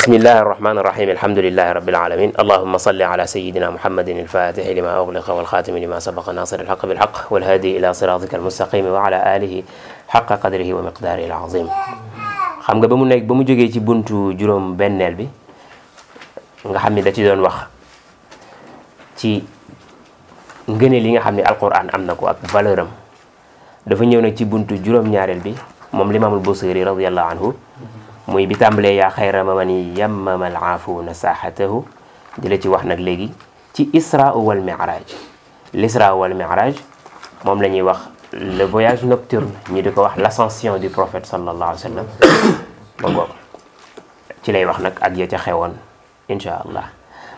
bismillahi arrahmani irrahim alhamdulilahi rabbil alamin allahuma salli ala sayidina muhammadin alfatixi lima ugliqa walxatimi lima sabaqa nasir alxaq bilxaq walhadi ila siratika almustaqimi wa ala alihi xaqa qadrihi wa miqdaarihi alazim xam nga ba mu nekk ba mu jógee ci buntu juróom benneel bi nga xam ne da ci doon wax ci ngëneel yi nga xam ne alquran am na ko ak valeur am dafa ñëw nag ci buntu juróom-ñaareel bi moom limaamul busiri radiallahu anhu muy bi tàmbalee yaa xayra man yammama alaafuuna saaxatahu di la ci wax nag léegi ci isra wal miraj l'isra wal miraj moom la ñuy wax le voyage nocturne ñu di ko wax l'ascension du prophète sallallahu alayhi wa sallam ba ngoog ci lay wax nag ak ya ca xewoon insha allah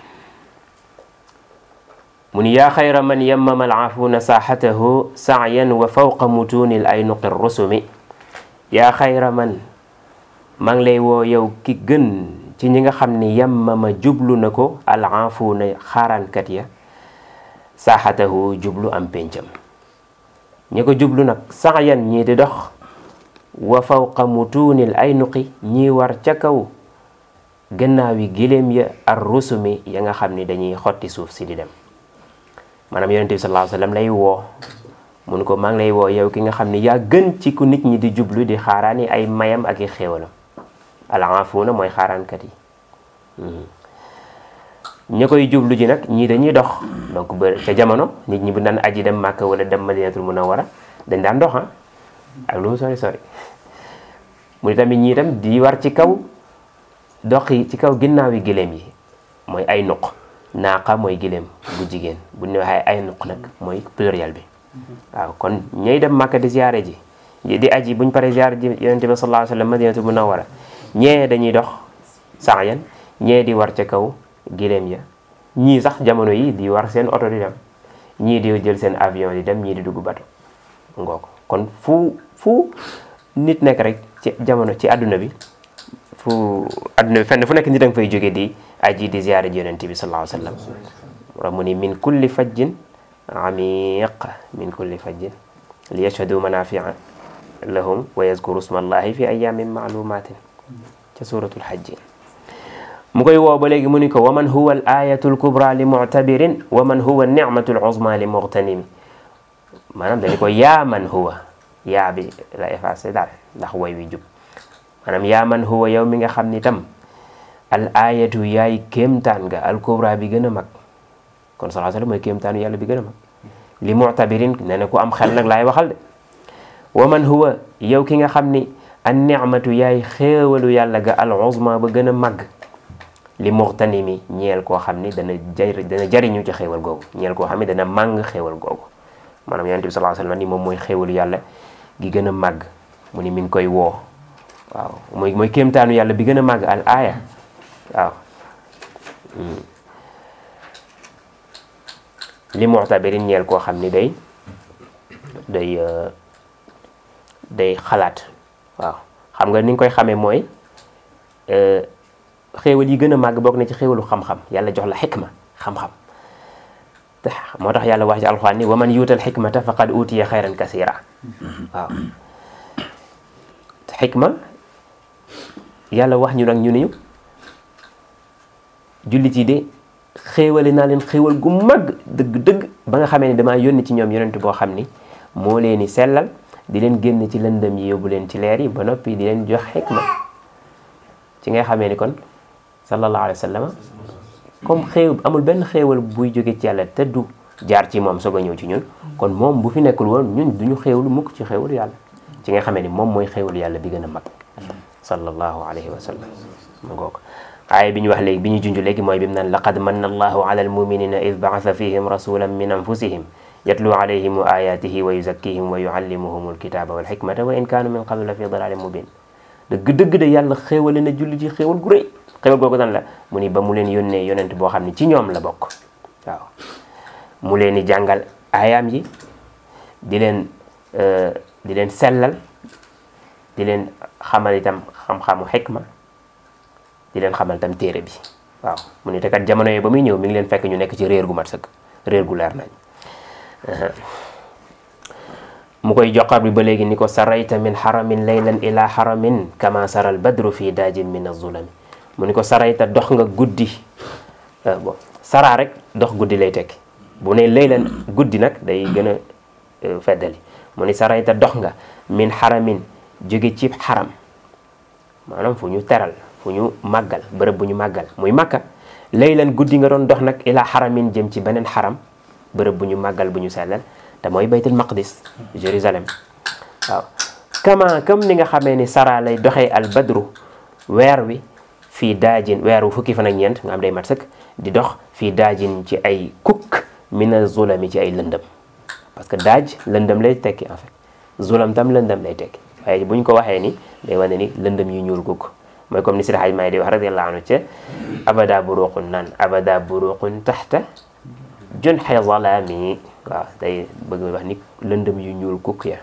mu ni yaa xayra man yammama alaafuuna saaxatahu saayan wa fawqa mutuuni l aynuqi rusumi yaa xayra man maa ngi lay woo yow ki gën ci ñi nga xam ni yammama jublu na ko alaafuuna xaaraankat ya saaxatahu jublu am péncam ñi ko jublu nag saayan ñii di dox wa fawqa mutuunil aynuqi ñii war ca kaw gannaawi giléem ya ar rusumi ya nga xam ni dañuy xotti suuf si di dem maanaam yonente bi sallallahu alayhi wa sallam lay woo mun ko maa ngi lay woo yow ki nga xam ni yaa gën ci ku nit ñi di jublu di xaaraani ay mayam ak i xéewalam alaafuuna mooy xaaraankat yi ñi koy jublu ji nag ñii dañuy dox donc ba ca jamono nit ñi bu daan aji dem Màkka wala dem Madinatul Munawwara dañ daan dox ak lu mu sori sori mu ni tamit ñii tam di war ci kaw dox yi ci kaw ginnaaw yi giléem yi mooy ay nuq naaqa mooy giléem bu jigéen bu ñu waxee ay nuq nag mooy pluriel bi waaw kon ñay dem Màkka di ziyaare ji di aji buñ paree ziyaare ji yonente bi sallallahu alayhi wa sallam Madinatul Munawwara ñee dañuy dox saayan ñee di war ca kaw giléem ya ñii sax jamono yi di war seen oto di dem ñii di jël seen avion di dem ñii di dugg bato ngoo ko kon fu fu nit nekk rek ci jamono ci àdduna bi fu àdduna bi fenn fu nekk nit a nga fay jóge di aji di ziyaare ji yonente bi sallallahu alayhi wa sallam ra mu ni min kulli fajjin amiq min kulli fajjin li yashhadu manafia lahum wa yazkuru sma allahi fi ayamin maalumatin ca suratul hajji mu koy woo ba léegi mu ni ko wa man huwa al ayatu al kubra li muctabirin wa man huwa nicmatu al uzma li mughtanimi maanaam dañu ko yaa man huwa yaa bi la effacé daal ndax woy wi jub maanaam yaa man huwa yow mi nga xam ni tam al ayatu yaay kéemtaan nga al kubra bi gën a mag kon sallallahu alayhi wa sallam mooy kéemtaanu yàlla bi gën a mag li muctabirin ne na ku am xel nag laay waxal de wa man huwa yow ki nga xam ni an nicmatu yaay xéewalu yàlla ga al uzma ba gën a màgg li muxtanimi ñeel koo xam ni dana jar dana jariñu ci xéewal googu ñeel koo xam ni dana màng xéewal googu maanaam yonent bi sallallahu alayhi wasallam ni moom mooy xéewalu yàlla gi gën a màgg mu ni mi ngi koy woo waaw mooy mooy kéemtaanu yàlla bi gën a màgg al aaya waaw li muxtabirin ñeel koo xam ni day day day xalaat waaw xam nga ni nga koy xamee mooy xéewal yi gën a màgg bokk na ci xéewalu xam-xam yàlla jox la xikma xam-xam moo tax yàlla wax ci alxuraan ni wa man yuutal xikmata faqad utiya xayran kasira waaw xikma yàlla wax ñu nag ñu ni ñu jullit yi de xéewale naa leen xéewal gu màgg dëgg-dëgg ba nga xamee ni damaa yónni ci ñoom yonent boo xam ni moo leen di sellal di leen génn ci lëndëm yi yóbbu leen ci leer yi ba noppi di leen jox xikma ci ngay xamee ni kon sallallahu alayhi wa sallam comme xéew amul benn xéewal buy jóge ci yàlla te du jaar ci moom soog a ñëw ci ñun kon moom bu fi nekkul woon ñun duñu xéewlu mukk ci xéewalu yàlla ci nga xamee ni moom mooy xéewalu yàlla bi gën a mag sallallahu alayhi wa sallam ma ngoog aaya bi ñu wax léegi bi ñu junj léegi mooy bi mu naan laqad manna allahu ala almuminina id baasa fihim rasulan min anfusihim yatlu alayhim ayatihi wa yuzakkihim wa yuallimuhum alkitaba walxikmata wa in kaanu min qablu la fi dalalin mubin dëgg-dëgg de yàlla xéewale na julli ci xéewal gu rëy xéewal googu dan la mu ni ba mu leen yónnee yonent boo xam ne ci ñoom la bokk waaw mu leen di jàngal aayaam yi di leen di leen sellal di leen xamal itam xam-xamu xikma di leen xamal itam téere bi waaw mu ni te kat jamono yooyu ba muy ñëw mi ngi leen fekk ñu nekk ci réer gu mat sëkk réer gu leer nañ mu koy joxar bi ba léegi ni ko sarayta min xaramin laylan ila xaramin kama saral badru fi daajin min azulami mu ni ko sarayta dox nga guddi bon saraa rek dox guddi lay tekki bu ne laylan guddi nag day gën a feddali mu ni sarayta dox nga min xaramin jóge ci xaram maanaam fu ñu teral fu ñu màggal bërëb bu ñu màggal muy makka laylan guddi nga doon dox nag ila xaramin jëm ci beneen xaram bërëb bu ñu màggal bu ñu sellal te mooy baytul maqdis Jérusalem waaw kama comme ni nga xamee ni sara lay doxee al badru weer wi fii daajin weer wu fukki fan ak ñeent nga am day mat sëkk di dox fii daajin ci ay kukk mina zulami ci ay lëndëm parce que daaj lëndëm lay tekki en fait zulam tam lëndëm lay tekki waaye bu ñu ko waxee ni day wane ni lëndëm yu ñuul kukk mooy comme ni Seydi Hajji Maalik di wax radiyallahu anhu ca abada buruqun naan abada buruqun taxta junxe zalaami waaw day bëgg wax ni lëndëm yu ñuul kukk ya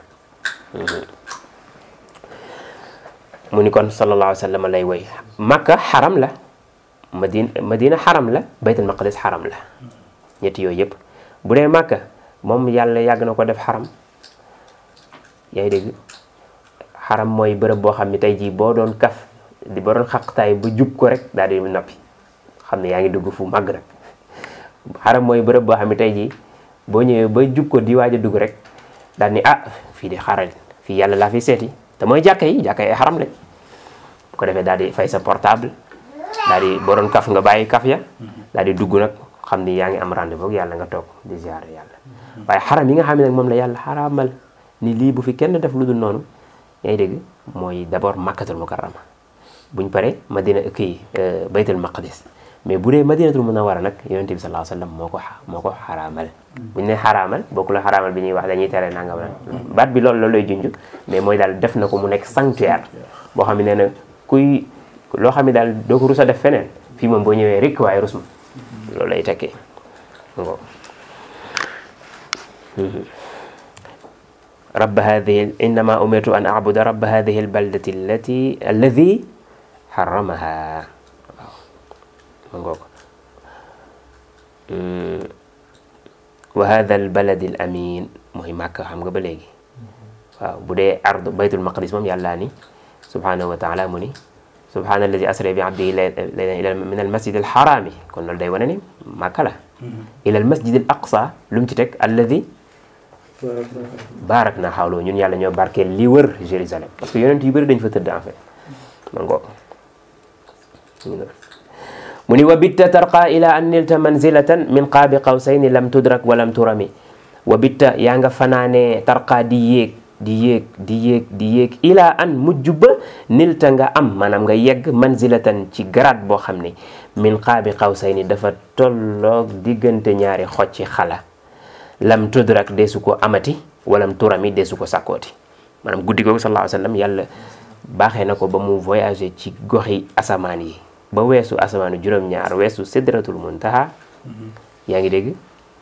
mu ni kon sallallahu alayhi wa sallam lay woy makka xaram la madina madina xaram la baytul maqdis xaram la ñetti yooyu yëpp bu dee makka moom yàlla yàgg na ko def xaram yaa ngi dégg xaram mooy bërëb boo xam ne tey jii boo doon kaf di ba doon xaqtaay ba jub ko rek daal di noppi xam ne yaa ngi dugg fu màgg nag xaram mooy bërëb boo xam ne tey jii boo ñëwee ba jub ko di waaj a dugg rek daal ni ah fii di xaral fii yàlla laa fi seeti te mooy jàkka yi jàkka yi xaram lañ bu ko defee daal di fay sa portable daal di boo doon kaf nga bàyyi kaf ya daal di dugg nag xam ni yaa ngi am rendez-vous yàlla nga toog di ziar yàlla waaye xaram yi nga xam ne nag moom la yàlla xaramal ni lii bu fi kenn def lu dul noonu yaa ngi dégg mooy d'abord makkatul mukarrama buñ paree madina kii baytul maqdis mais bu dee madinatul munawwara nag yonente bi sallallahu alayhi wasallam moo ko moo ko xaraamal buñ ne xaraamal bokku la xaraamal bi ñuy wax dañuy tere nangam la baat bi loolu loolu lay junj mais mooy daal def na ko mu nekk sanctuaire boo xam ne nee na kuy loo xam ne daal doo ko rus a def feneen fii moom boo ñëwee rek waaye rus ma loolu lay tekkee ngo رب هذه إنما أمرت أن أعبد رب هذه البلدة التي الذي حرمها مغوك وهذا البلد الأمين مهم مكة xam nga ba léegi waaw bu dee ard baytul maqdis moom yàllaa ni subhanahu wa taala mu ni subhana alladi asra bi abdihi laylan min al masjid al harami kon loolu day wane ni Makka la ila al masjid al aqsa lu mu ci teg alladi baarak naa xawloo ñun yàlla ñoo barkeel li wër Jérusalem parce que yonent yu bëri dañ fa tëdd en fait ma ngoo mu ni wa bitta tarqa ila an nilta manzilatan min qaabi qawsayni lam tudrak wa lam turami wa bitta yaa nga fanaanee tarqa di yéeg di yéeg di yéeg di yéeg ila an mujj ba nilta nga am maanaam nga yegg manzilatan ci garaat boo xam ne min qaabi qawsayni dafa tolloog diggante ñaari xocci xala lam tudrak deesu ko amati walam turami deesu ko sàkkooti maanaam guddi googu sallallahu alayhi wa sallam yàlla baaxee na ko ba mu voyager ci goxi asamaan yi ba weesu asamaanu juróom-ñaar weesu sidratul muntaha yaa ngi dégg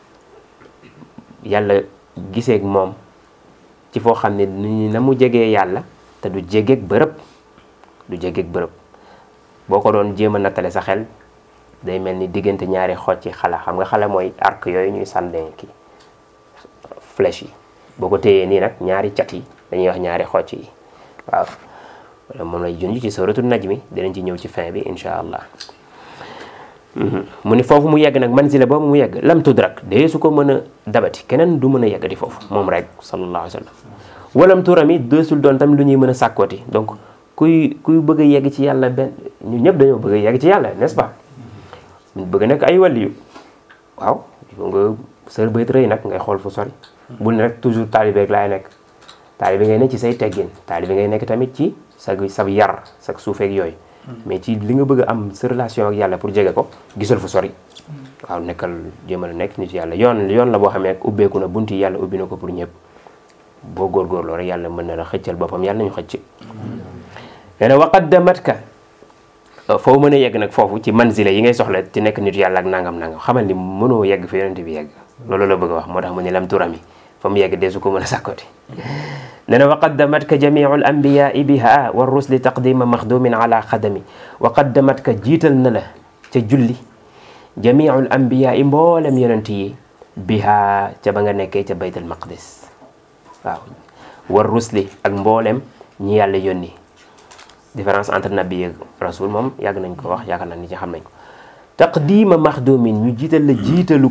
yàlla giseeg moom ci foo xam ne ni na mu jegee yàlla te du jegeeg bërëb du jegeeg bërëb boo ko doon jéem a nattale sa xel day mel ni diggante ñaari xoj ci xala xam nga xala mooy arc yooyu ñuy sànnee kii flèche yi boo ko téyee nii nag ñaari cat yi dañuy wax ñaari xocc yi waaw wala moom lay junj ci suratul najmi dinañ ci ñëw ci fin bi insha allah mu ni foofu mu yegg nag manzila boobu mu yegg lam tudrak dee su ko mën a dabati keneen du mën a yegg di foofu moom rek sallallahu alayhi wa sallam walam turami deesul doon tam lu ñuy mën a sàkkooti donc kuy kuy bëgg a yegg ci yàlla benn ñun ñëpp dañoo bëgg a yegg ci yàlla n'est-ce pas ñu bëgg nekk ay waliyu waaw nga sër bayt rëy nag ngay xool fu sori bul ne rek toujours taalibe rek laay nekk taalibe ngay nekk ci say teggin taalibe ngay nekk tamit ci sa sa yar sa suufeeg yooyu mais ci li nga bëgg a am sa relation ak yàlla pour jege ko gisal fu sori waaw nekkal jéemal a nekk nit yàlla yoon yoon la boo xamee ak ubbeeku na bunti yàlla ubbi na ko pour ñëpp boo góorgóorloo rek yàlla mën na la xëccal boppam yàlla nañu xëcc nee na waqaddamatka foo mën a yegg nag foofu ci manzila yi ngay soxla ci nekk nit yàlla ak nangam nangam xamal ni mënoo yegg fi yonent bi yegg loolu la bëgg a wax moo tax mu ne lam turami fa mu yegg deesu ko mën a sàkkooti nee na wa qaddamatka jamiu al anbiyai biha wa rusli taqdima maxdumin ala xadami wa qaddamatka jiital na la ca julli jamiu al anbiyai mboolem yonent yi biha ca ba nga nekkee ca bayt al maqdis waaw wa rusli ak mboolem ñi yàlla yónni différence entre nabi ak rasul moom yàgg nañ ko wax yaakaar naa ni ci xam nañ ko taqdima maxdumin ñu jiital la jiitalu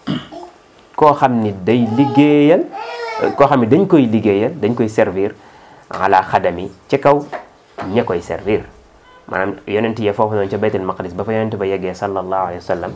koo xam ni day liggéeyal koo xam ni dañ koy liggéeyal dañ koy servir ala xadami ci kaw ña koy servir maanaam yonent yi foofu noonu ca baytul maqdis ba fa yonent ba yeggee sallallahu alayhi wa sallam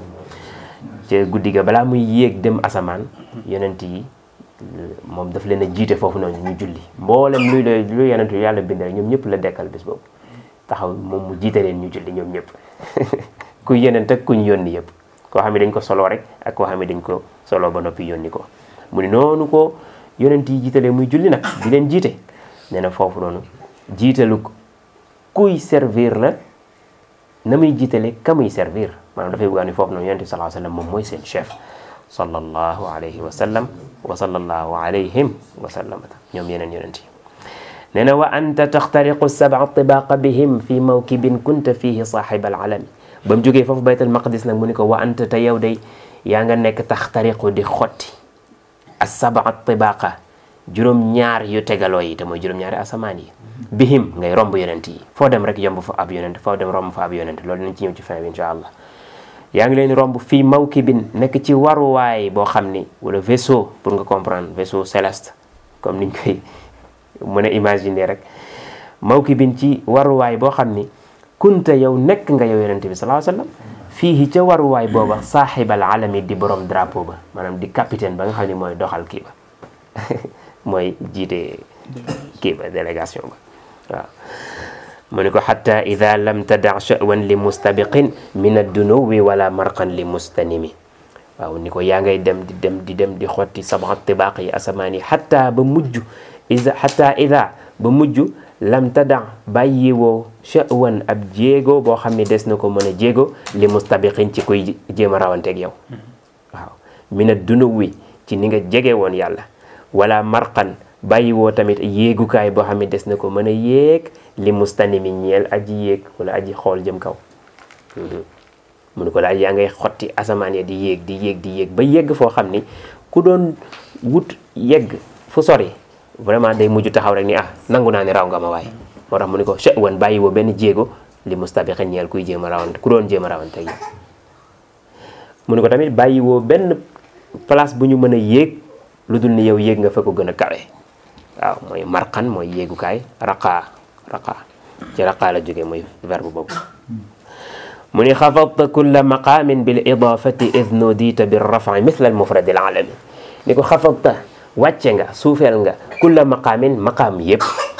ca guddi ga balaa muy yéeg dem asamaan yonent yi moom daf leen a jiite foofu noonu ñu julli mboolem luy la luy yonent yu yàlla bind rek ñoom ñëpp la dekkal bis boobu taxaw moom mu jiite leen ñu julli ñoom ñëpp ku yonent ak ku ñu yónni yëpp koo xam ne dañ ko solo rek ak koo xam ne dañ ko solo ba noppi yónni ko mu ni noonu ko yonent yi jiitalee muy julli nag di leen jiite nee na foofu noonu jiitalu kuy servir la na muy jiitale ka muy servir maanaam dafay bëgg ni foofu noonu yonent bi sallallahu alayhi wa sallam moom mooy seen chef sallallahu alayhi wa sallam wa sallallahu alayhim wa sallam ñoom yeneen yonent yi nee na wa anta taxtariqu sab'a tibaqa bihim fi mawkibin kunta fihi saaxiba alalami ba mu jógee foofu baytal maqdis nag mu ni ko wa anta te yow day yaa nga nekk taxtariqu di xotti as sab'a tibaqa juróom ñaar yu tegaloo yi te mooy juróom ñaari asamaan yi bihim ngay romb yonent yi foo dem rek yomb fa ab yonent foo dem romb fa ab yonent loolu nañ ci ñëw ci fin bi incha allah yaa ngi leen romb fii mawkibin nekk ci waruwaay boo xam ni wala vaisseau pour nga comprendre vaisseau céleste comme niñ koy mën a imaginer rek mawkibin ci waruwaay boo xam ni kunta yow nekk nga yow yonent bi sallallahu alayhi wasallam fii ca waruwaay booba saaxibal alami di borom drapeau ba maanaam di capitaine ba nga xam ni mooy doxal kii ba mooy jiite kii ba délégation ba waaw mu ni ko xata ida lam tada sha'wan li mustabiqin min addunuwi wala marqan li mustanimi waaw ni ko yaa ngay dem di dem di dem di xotti sab'a tibaaq yi asamaan yi xata ba mujj ida xata ida ba mujj lam tada bàyyiwoo sha'wan ab jéego boo xam ne des na ko mën a jéego li mustabiqin ci kuy jéem a rawanteeg yow waaw min addunuwi ci ni nga jege woon yàlla wala marqan bàyyi woo tamit yéegukaay boo xam ne des na ko mën a yéeg li mustanimi ñeel aji yéeg wala aji xool jëm kaw mu ne ko daal yaa ngay xotti asamaan ya di yéeg di yéeg di yéeg ba yegg foo xam ni ku doon wut yegg fu sori vraiment day mujj taxaw rek ni ah nangu naa ne raw nga ma waaye moo tax mu ne ko sha'wan bàyyi woo benn jéego li mustabiqin ñeel kuy jéem a rawante ku doon jéem a rawante yi mu ne ko tamit bàyyi woo benn place bu ñu mën a yéeg lu dul ni yow yéeg nga fa ko gën a kawe waaw mooy marqan mooy yéegukaay raqaa raqaa ci raqaa la jógee mooy verbe boobu mu ni xafadta kulla maqaamin bil idaafati id nudita bir rafi mithla al mufrad al alami ni ko xafadta wàcce nga suufeel nga kulla maqaamin maqaam yëpp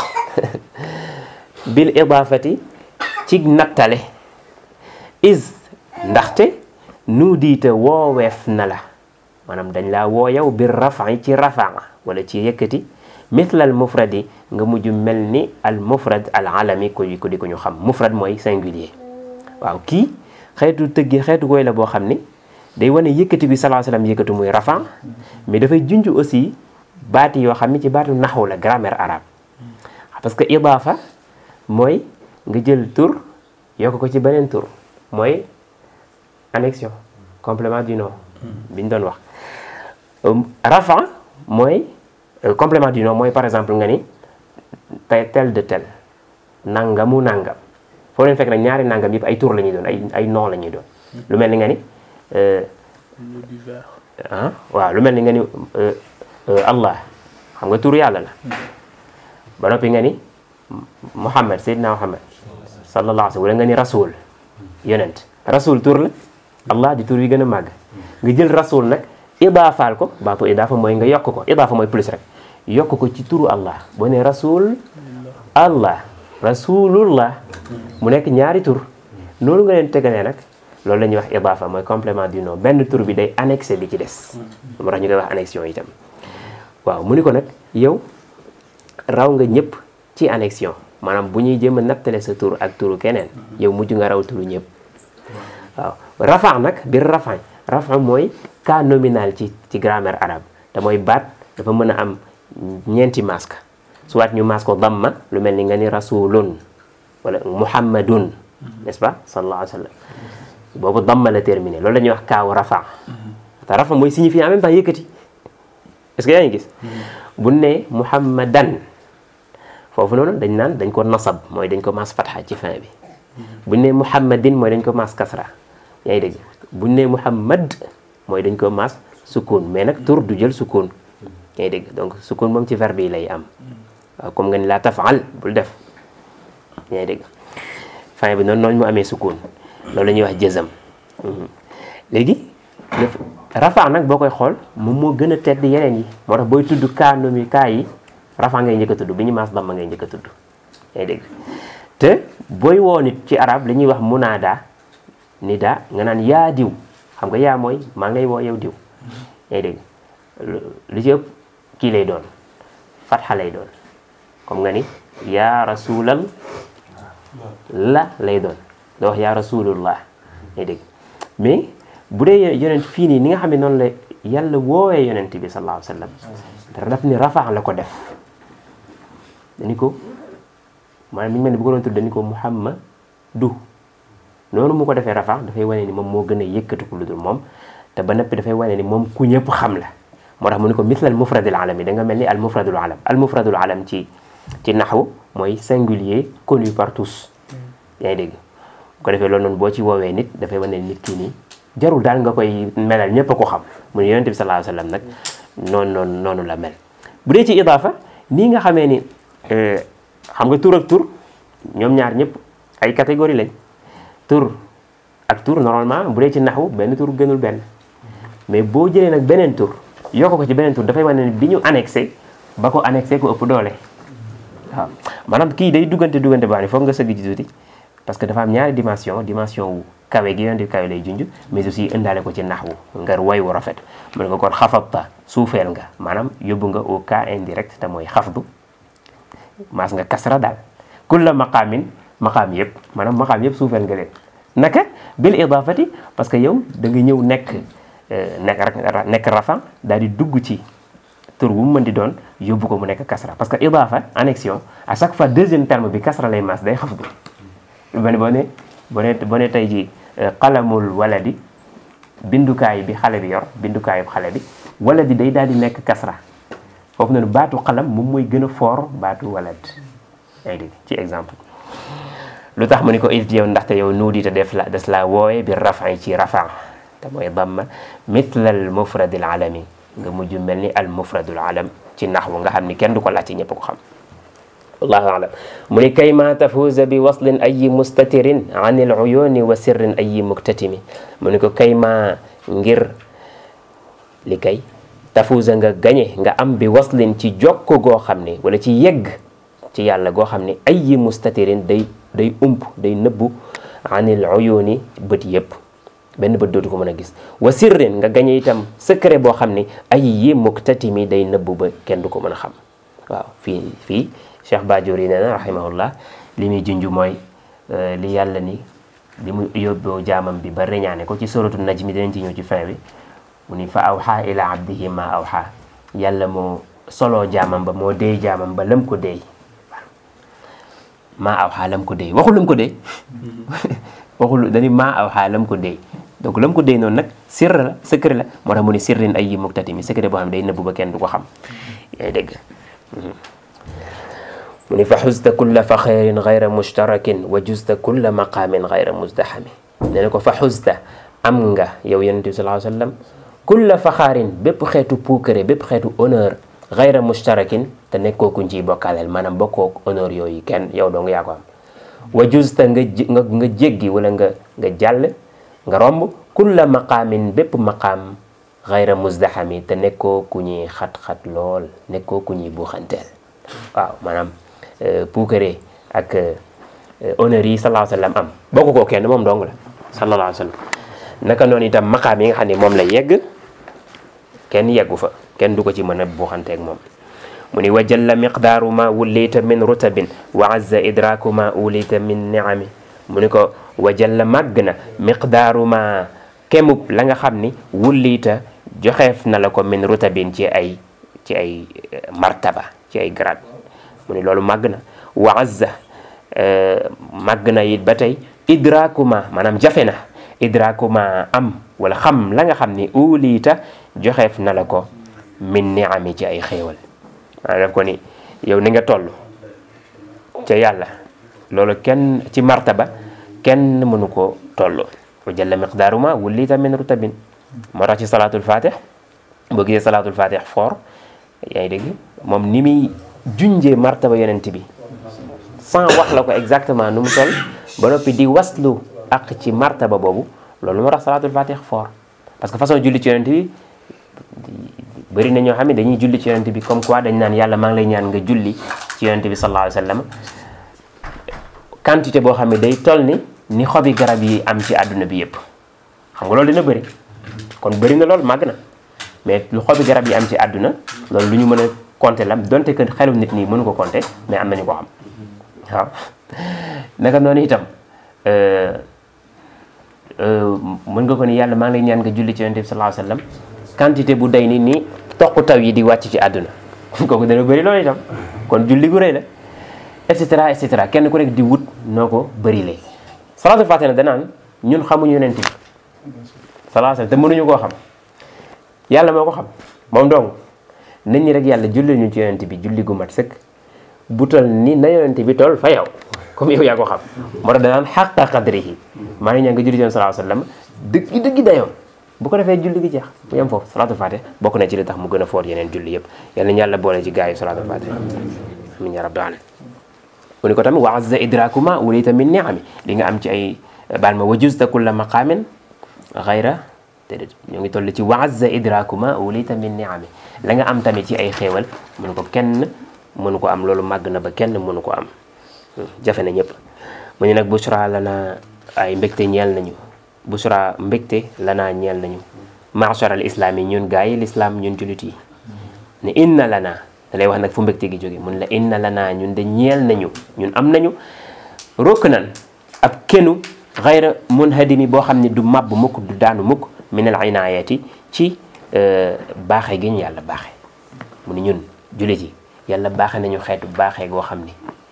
bil idaafati ci nattale is ndaxte nudiita wooweef na la maanaam dañ laa woo yow bir rafi ci rafaa wala ci yëkkati mithl al mufradi nga mujj mel ni al mufrad al alami ko ko di ko ñu xam mufrad mooy singulier waaw kii xeetu tëggi xeetu koy la boo xam ni day wane yëkkati bi sallallahu alayhi wasallam yëkkatu muy rafa mais dafay junj aussi baati yoo xam ni ci baatu naxwu la grammaire arabe parce que idaafa mooy nga jël tur yokk ko ci beneen tur mooy annexion complément du nom bi ñu doon wax rafa mooy complément du nom mooy par exemple nga ni tel de tel nangamu nangam foo leen fekk nag ñaari nangam yëpp ay tur la ñuy doon ay ay nom la ñuy doon lu mel ni nga ni ah waaw lu mel ni nga ni allah xam nga tur yàlla la ba noppi nga ni muhammad seydina muhammad sallallahu alayhi wa sallam wala nga ni rasul yonent rasul tur la allah di tur yi gën a màgg nga jël rasul nag idaafaal ko baatu idaafa mooy nga yokk ko idaafa mooy plus rek yokk ko ci turu allah boo ne rasul allah rasulullah mu nekk ñaari tur noonu nga leen tegalee nag loolu la ñuy wax idaafa mooy complément du nom benn tur bi day annexé bi ci des moo tax ñu koy wax annexion itam waaw mu ni ko nag yow raw nga ñëpp ci annexion maanaam bu ñuy jéem a nattale sa tur ak turu keneen yow mujj nga raw turu ñëpp waaw rafa nag biir rafa rafa mooy cas nominal ci ci grammaire arabe te mooy baat dafa mën a am ñeenti masque soit ñu masque ko damma lu mel ni nga ni rasulun wala muhammadun n'est-ce pas sallallahu alayhi wa sallam boobu damma la terminé loolu la ñuy wax kaaw rafa te rafa mooy signifier en même temps yëkkati est-ce que yaa ngi gis bu ne muhammadan foofu noonu dañ naan dañ ko nasab mooy dañ ko maas fatxa ci fin bi buñ ne muhammadin mooy dañ ko maas kasra yaa ngi dégg buñ ne muhammad mooy dañ ko maas sukkoon mais nag tur du jël sukkoon yaa ngi dégg donc sukkoon moom ci verbe yi lay am waaw comme nga ni laa tafaal bul def yaa ngi dégg fin bi noonu noonu mu amee sukkoon loolu la ñuy wax jëzam léegi rafa nag boo koy xool moom moo gën a tedd yeneen yi moo tax booy tudd kaa nomi kaa yi rafa ngay njëkk a tudd bi ñu maas damma ngay njëkk a tudd yaa ngi dégg te booy woo nit ci arab li ñuy wax munaada nida nga naan yaa diw xam nga yaa mooy maa ngay woo yow diw yaa ngi dégg lu ci ëpp kii lay doon fatxa lay doon comme nga ni yaa rasulal la lay doon doo wax yaa rasulullah yaa ngi dégg mais bu dee yonent fii nii ni nga xam ne noonu la yàlla woowee yonent bi sallallahu alayhi wa sallam daf ni rafa la ko def dañu ko maanaam mi ngi mel ni bu ko doon tudd dañu ko muhammadu noonu mu ko defee rafa dafay wane ni moom moo gën a yëkkatiku lu dul moom te ba noppi dafay wane ni moom ku ñëpp xam la moo tax mu ni ko misla al mufradil alam yi da nga mel ni al mufradul alam al mufradul alam ci ci naxwu mooy singulier connu par tous yaa ngi dégg bu ko defee loolu noonu boo ci woowee nit dafay wane ni nit kii nii jarul daal nga koy melal ñëpp a ko xam mu ne yonent bi sallallahu alayhi wasallam nag noonu noonu noonu la mel bu dee ci idaafa nii nga xamee ni xam nga tur ak tur ñoom ñaar ñëpp ay catégorie lañ tur ak tur normalement bu dee ci naxwu benn tur gënul benn mais boo jëlee nag beneen tur yokk ko ci beneen tur dafay wane ne bi ñu annexé ba ko annexé ko ëpp doole waaw maanaam kii day duggante duggante baa ni foog nga sëgg ci tuuti parce que dafa am ñaari dimension dimension wu kawe gi yonent bi kawe lay junj mais aussi indaale ko ci naxwu nga way wu rafet mu ne ko kon xafabta suufeel nga maanaam yóbbu nga au cas indirect te mooy xafdu maas nga kasra daal kulla maqaamin maqaam yëpp maanaam maqaam yëpp suufeel nga leen naka bil idaafati parce que yow da nga ñëw nekk nekk nekk rafa daal di dugg ci tur bu mu mën di doon yóbbu ko mu nekk kasra parce que idaafa annexion à chaque fois deuxième terme bi kasra lay maas day xafdu ba ne boo ne boo ne boo ne tey ji qalamul waladi bindukaay bi xale bi yor bindukaayu xale bi waladi day daal di nekk kasra foofu noonu baatu xalam moom mooy gën a fort baatu walad ay dégg ci exemple lu tax mu ni ko if yow ndaxte yow nuudi te def la des la wooye bi rafan ci rafan te mooy damma mitla al mufradil alami nga mujj mel ni al mufradul alam ci naxwu nga xam ni kenn du ko laaj ci ñëpp ko xam wallahu alam mu ni kay ma tafuuza bi waslin ayi mustatirin an il uyuni wa sirrin ayi muktatimi mu ni ko kay ma ngir li kay tafuuza nga gañe nga am bi waslin ci jokko goo xam ne wala ci yegg ci yàlla goo xam ne ayi mustatirin day day ump day nëbbu an il uyuni bët yëpp benn bët dootu ko mën a gis wa sirrin nga gañe itam secret boo xam ne ayi muktatimi day nëbbu ba kenn du ko mën a xam waaw fii fii Cheikh Badiori nee na rahimahullah li muy junj mooy li yàlla ni li mu yóbboo jaamam bi ba reñaane ko ci suratu najmi dinañ ci ñëw ci fin bi mu ni fa awxa ila abdihi ma awxa yàlla moo soloo jaamam ba moo deey jaamam ba lam ko deey ma awxa lam ko deey waxul lam ko deey waxul dañu ma awxa lam ko deey donc lam ko deey noonu nag sirr la secret la moo tax mu ni sirrin ay yi muktatimi secret boo xam ne day nëbbu ba kenn du ko xam yaay dégg mu ni fa xusta kulla faxeerin gayra mushtarakin wa justa kulla maqaamin gayra musdaxami nee na ko fa xusta am nga yow yonent bi sallallahu alayhi wa sallam kulla faxaarin bépp xeetu puukare bépp xeetu honneur gayra mushtarakin te nekkoo kuñ ciy bokkaaleel maanaam bokkoo honneur yooyu kenn yow dong yaa ko am wa justa nga nga nga jéggi wala nga nga jàll nga romb kulla maqaamin bépp maqaam gayra musdaxami te nekkoo ku ñuy xat-xat lool nekkoo ku ñuy buuxanteel waaw maanaam puukare ak honneur yi sallallahu alayhi wa sallam am bokk koo kenn moom dong la sallallahu alayhi wa sallam naka noonu itam maqaam yi nga xam ne moom la yegg kenn yeggu fa kenn du ko ci mën a buuxanteeg moom mu ni wa jalla miqdaaru ma wullita min rutabin wa azza idraaku ma ulita min niami mu ni ko wa jalla màgg na miqdaaru ma kemub la nga xam ni wullita joxeef na la ko min rutabin ci ay ci ay martaba ci ay grade mu ni loolu màgg na wa azza màgg na it ba tey idraakuma maanaam jafe na idraakuma am wala xam la nga xam ni uliita joxeef na la ko min niami ci ay xéewal maanaam daf ko ni yow ni nga toll ca yàlla loolu kenn ci martaba kenn mënu ko toll wa jalla miqdaaru ma wullita min rutabin moo tax ci salaatul fatih boo gisee salaatul fatih fort yaa ngi dégg moom ni muy junjee martaba yonent bi sans wax la ko exactement nu mu toll ba noppi di waslu ak ci martaba boobu loolu moo tax salaatul fatih fort parce que façon julli ci yonent bi bëri na ñoo xam ne dañuy julli ci yonent bi comme quoi dañ naan yàlla maa ngi lay ñaan nga julli ci yonent bi sallallahu alayhi wa sallam quantité boo xam ne day toll ni ni xobi garab yi am ci àdduna bi yëpp xam nga loolu dina bëri kon bëri na loolu màgg na mais lu xobi garab yi am ci àdduna loolu lu ñu mën a compter la donte que xelu nit ñi mënu ko compter mais am nañu ko xam waaw naka noonu itam mën nga ko ni yàlla maa ngi lay ñaan nga julli ci yonent bi sallallahu alayhi wa sallam quantité bu day ni ni toq taw yi di wàcc ci àdduna kooku dana bëri loolu itam kon julli gu rëy la et cetera et cetera kenn ku nekk di wut noo ko bëri lee salaatul faatiha danaan ñun xamuñu yonent bi sallallahu alayhi wa sallam te mënuñu koo xam yàlla moo ko xam moom dong nit ñi rek yàlla julli ñu ci yonent bi julli gu mat sëkk bu tol ni na yonent bi toll fa yow comme yow yaa ko xam moo tax danaan xaqa qadrihi maa ngi ñaan nga julli ci sallallahu alayhi wa sallam dëgg dëgg dayoon bu ko defee julli gi jeex mu yem foofu salaatul faatiha bokk na ci li tax mu gën a foot yeneen julli yëpp yal nañu yàlla boole ci gaa yi salaatul faatiha amin ya rabbi alamin mu ni ko tamit wa azza idrakuma wulita min niami li nga am ci ay baal ma wajusta kulla maqamin xayra déedéet ñoo ngi toll ci wa azza idrakuma wulita min niami la nga am tamit ci ay xéewal mënu ko kenn mënu ko am loolu màgg na ba kenn mënu ko am jafe na ñëpp mu ni nag bushra lana ay mbégte ñeel nañu bushra mbégte lanaa ñeel nañu machar al islam yi ñun gaa yi l'islam ñun julit yi ne inna lana da lay wax nag fu mbégte gi jóge mun la inna lana ñun de ñeel nañu ñun am nañu rokk nan ab kenu xayra munhadimi boo xam ne du màbb mukk du daanu mukk min al inayati ci baaxe gi ñu yàlla baaxe mu ni ñun julit yi yàlla baaxe nañu xeetu baaxee goo xam ni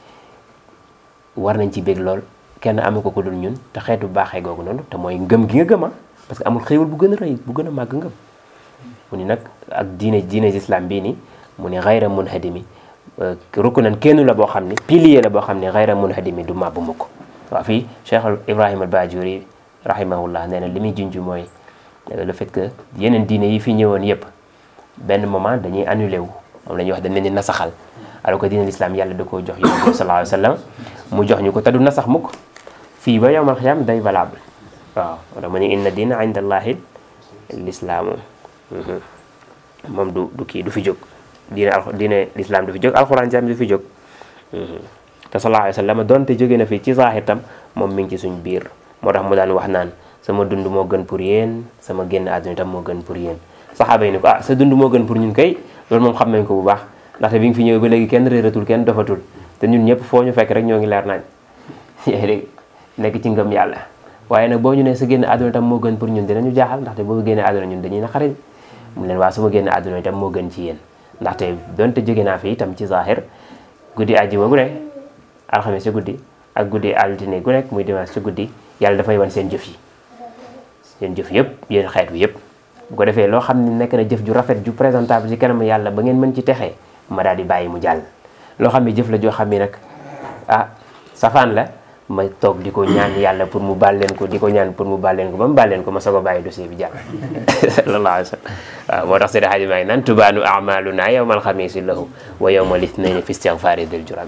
war nañ ci bég lool kenn amu ko ko dul ñun te xeetu baaxee googu noonu te mooy ngëm gi nga gëm parce que amul xéewal bu gën a rëy bu gën a màgg ngëm mu ni nag ak diine diine islam bii ni mu ni xayra munhadimi rukk nan kenn la boo xam ni pilier la boo xam ni xayra munhadimi du màbb mukk waaw fii Cheikh Ibrahima al Bajuri rahimahullah nee na li muy junj mooy le fait que yeneen diine yi fi ñëwoon yëpp benn moment dañuy annulé wu moom la ñuy wax dañ leen di nasaxal alors que diine l'islam yàlla da koo jox yonent bi sallallahu alayhi wa sallam mu jox ñu ko te du nasax mukk fii ba yowmal xiyaam day valable waaw wala mu ne inna diina inda allahi lislaamu moom du du kii du fi jóg diine al diine lislaam du fi jóg alxuraan jam du fi jóg te sallallahu alayhi wa sallam donte jóge na fi ci zahir tam moom mi ngi ci suñ biir moo tax mu daan wax naan sama dund moo gën pour yéen sama génn àdduna tam moo gën pour yéen saxaaba yi ni ko ah sa dund moo gën pour ñun kay loolu moom xam nañ ko bu baax ndaxte bi nga fi ñëwee ba léegi kenn réeratul kenn dofatul te ñun ñëpp foo ñu fekk rek ñoo ngi leer nañ yaa ngi dégg nekk ci ngëm yàlla waaye nag boo ñu ne sa génn àdduna tam moo gën pour ñun dinañu jaaxal ndaxte boo génnee àdduna ñun dañuy naqari mu leen waa sama génn àdduna itam moo gën ci yéen ndaxte donte jóge naa fi itam ci zahir guddi àjjuma gu ne alxames ci guddi ak guddi altine gu nekk muy dimanche ci guddi yàlla dafay wan seen jëf yi seen jëf yëpp yéen xeet wi yëpp bu ko defee loo xam ne nekk na jëf ju rafet ju présentable ci kanam yàlla ba ngeen mën ci texee ma daal di bàyyi mu jàll loo xam ne jëf la joo xam ne nag ah safaan la ma toog di ko ñaan yàlla pour mu baal leen ko di ko ñaan pour mu baal leen ko ba mu baal leen ko ma soog a bàyyi dossier bi jàll sallallahu alayhi wa sallam waaw moo tax Seydi Hadji maa ngi naan tubaanu amaluna yawma alxamisi lahu wa yawma lithnayni fi istighfari dil jurami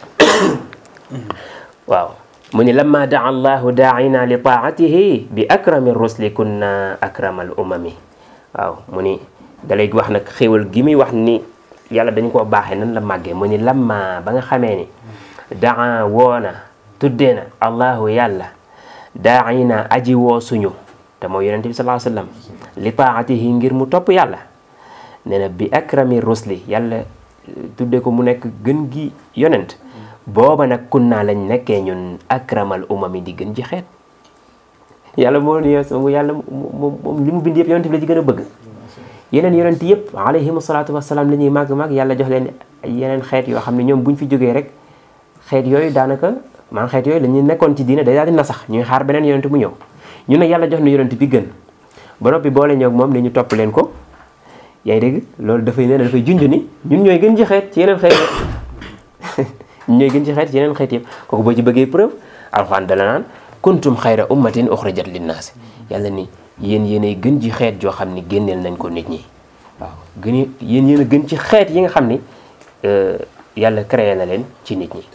waaw mu ni lamma daa allahu daaina li taatihi bi akrami rusli kunna akramal umami waaw mu ni da lay wax nag xéewal gi muy wax ni yàlla dañu koo baaxee nan la màggee mu ni lamma ba nga xamee ni daa woona tuddee na allahu yàlla daaina aji woo suñu te mooy yonente bi sallallahu alayhi wasallam li taatihi ngir mu topp yàlla nee na bi akrami rusli yàlla tuddee ko mu nekk gën gi yonent booba nag kun naa lañ nekkee ñun akramal umami di gën ji xeet yàlla moo ni yàlla moom moom li mu bind yëpp yonent bi la ci gën a bëgg yeneen yonent yëpp alayhim salaatu wasalaam la ñuy màgg màgg yàlla jox leen yeneen xeet yoo xam ne ñoom buñ fi jógee rek xeet yooyu daanaka maanaam xeet yooyu dañuy nekkoon ci diine day daal di nasax ñuy xaar beneen yonent mu ñëw ñun nag yàlla jox na yonent bi gën ba noppi boole ñoog moom ne ñu topp leen ko yaa ngi dégg loolu dafay nee na dafay junj ni ñun ñooy gën ji xeet ci yeneen xeet ñooy gën ci xeet yeneen xeet yëpp kooku boo ci bëggee preuve alxuraan dala naan kuntum xayra ummatin uxrijat linnaasi yàlla ni yéen yéenay gën ci xeet joo xam ni génneel nañ ko nit ñi waaw gën yéen yéen a gën ci xeet yi nga xam ni yàlla créé na leen ci nit ñi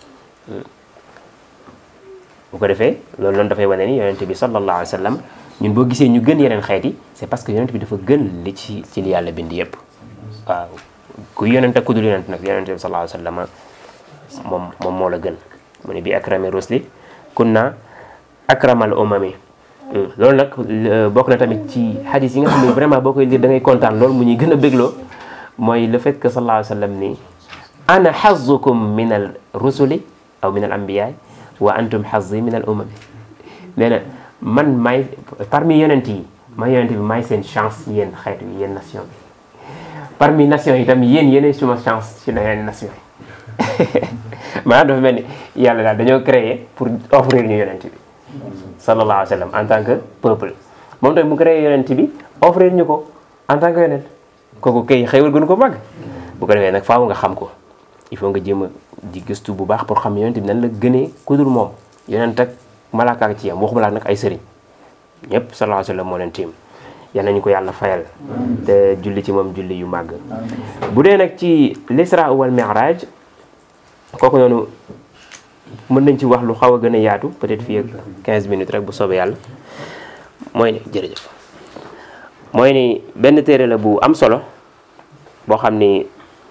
bu ko defee loolu loolu dafay wane ni yonente bi sallallahu alayhi wa sallam ñun boo gisee ñu gën yeneen xeet yi c'est parce que yonente bi dafa gën li ci ci li yàlla bind yëpp waaw ku yonente ku dul yonente nag yonente bi sallallahu alayhi wa sallam moom moom moo la gën mu ne bi akrami rusli kunna akramal umami loolu nag bokk na tamit ci hadis yi nga xam ne vraiment boo koy lire da ngay kontaan loolu mu ñuy gën a bégloo mooy le fait que sallallahu alayhi wa sallam ni ana hazzukum min al rusuli aw min al anbiyaay wa antum hazzi min al umami nee na man maay parmi yonent yi ma yonent bi maay seen chance yéen xeet yi yéen nation bi parmi nation yi tam yéen yéenay suma chance ci yeneen nation yi maanaam dafa mel ni yàlla daal dañoo créé pour offrir ñu yonent bi sallallahu alayhi wa sallam en tant que peuple moom tamit mu créé yonent bi offrir ñu ko en tant que yonent kooku kay xéewal gënu ko mag bu ko defee nag faaw nga xam ko il faut nga jéem a di gëstu bu baax pour xam yonent bi nan la gënee ku dul moom yonent ak malaaka ak ci yam waxuma laa nag ay sëriñ ñëpp sallallahu alayhi wa sallam moo leen tiim yal nañu ko yàlla fayal te julli ci moom julli yu màgg bu dee nag ci l'isra wal mi'raj kooku noonu mën nañ ci wax lu xaw a gën a yaatu peut-être fii ak 15 minutes rek bu soobee yàlla mooy ni jërëjëf mooy ni benn téere la bu am solo boo xam ni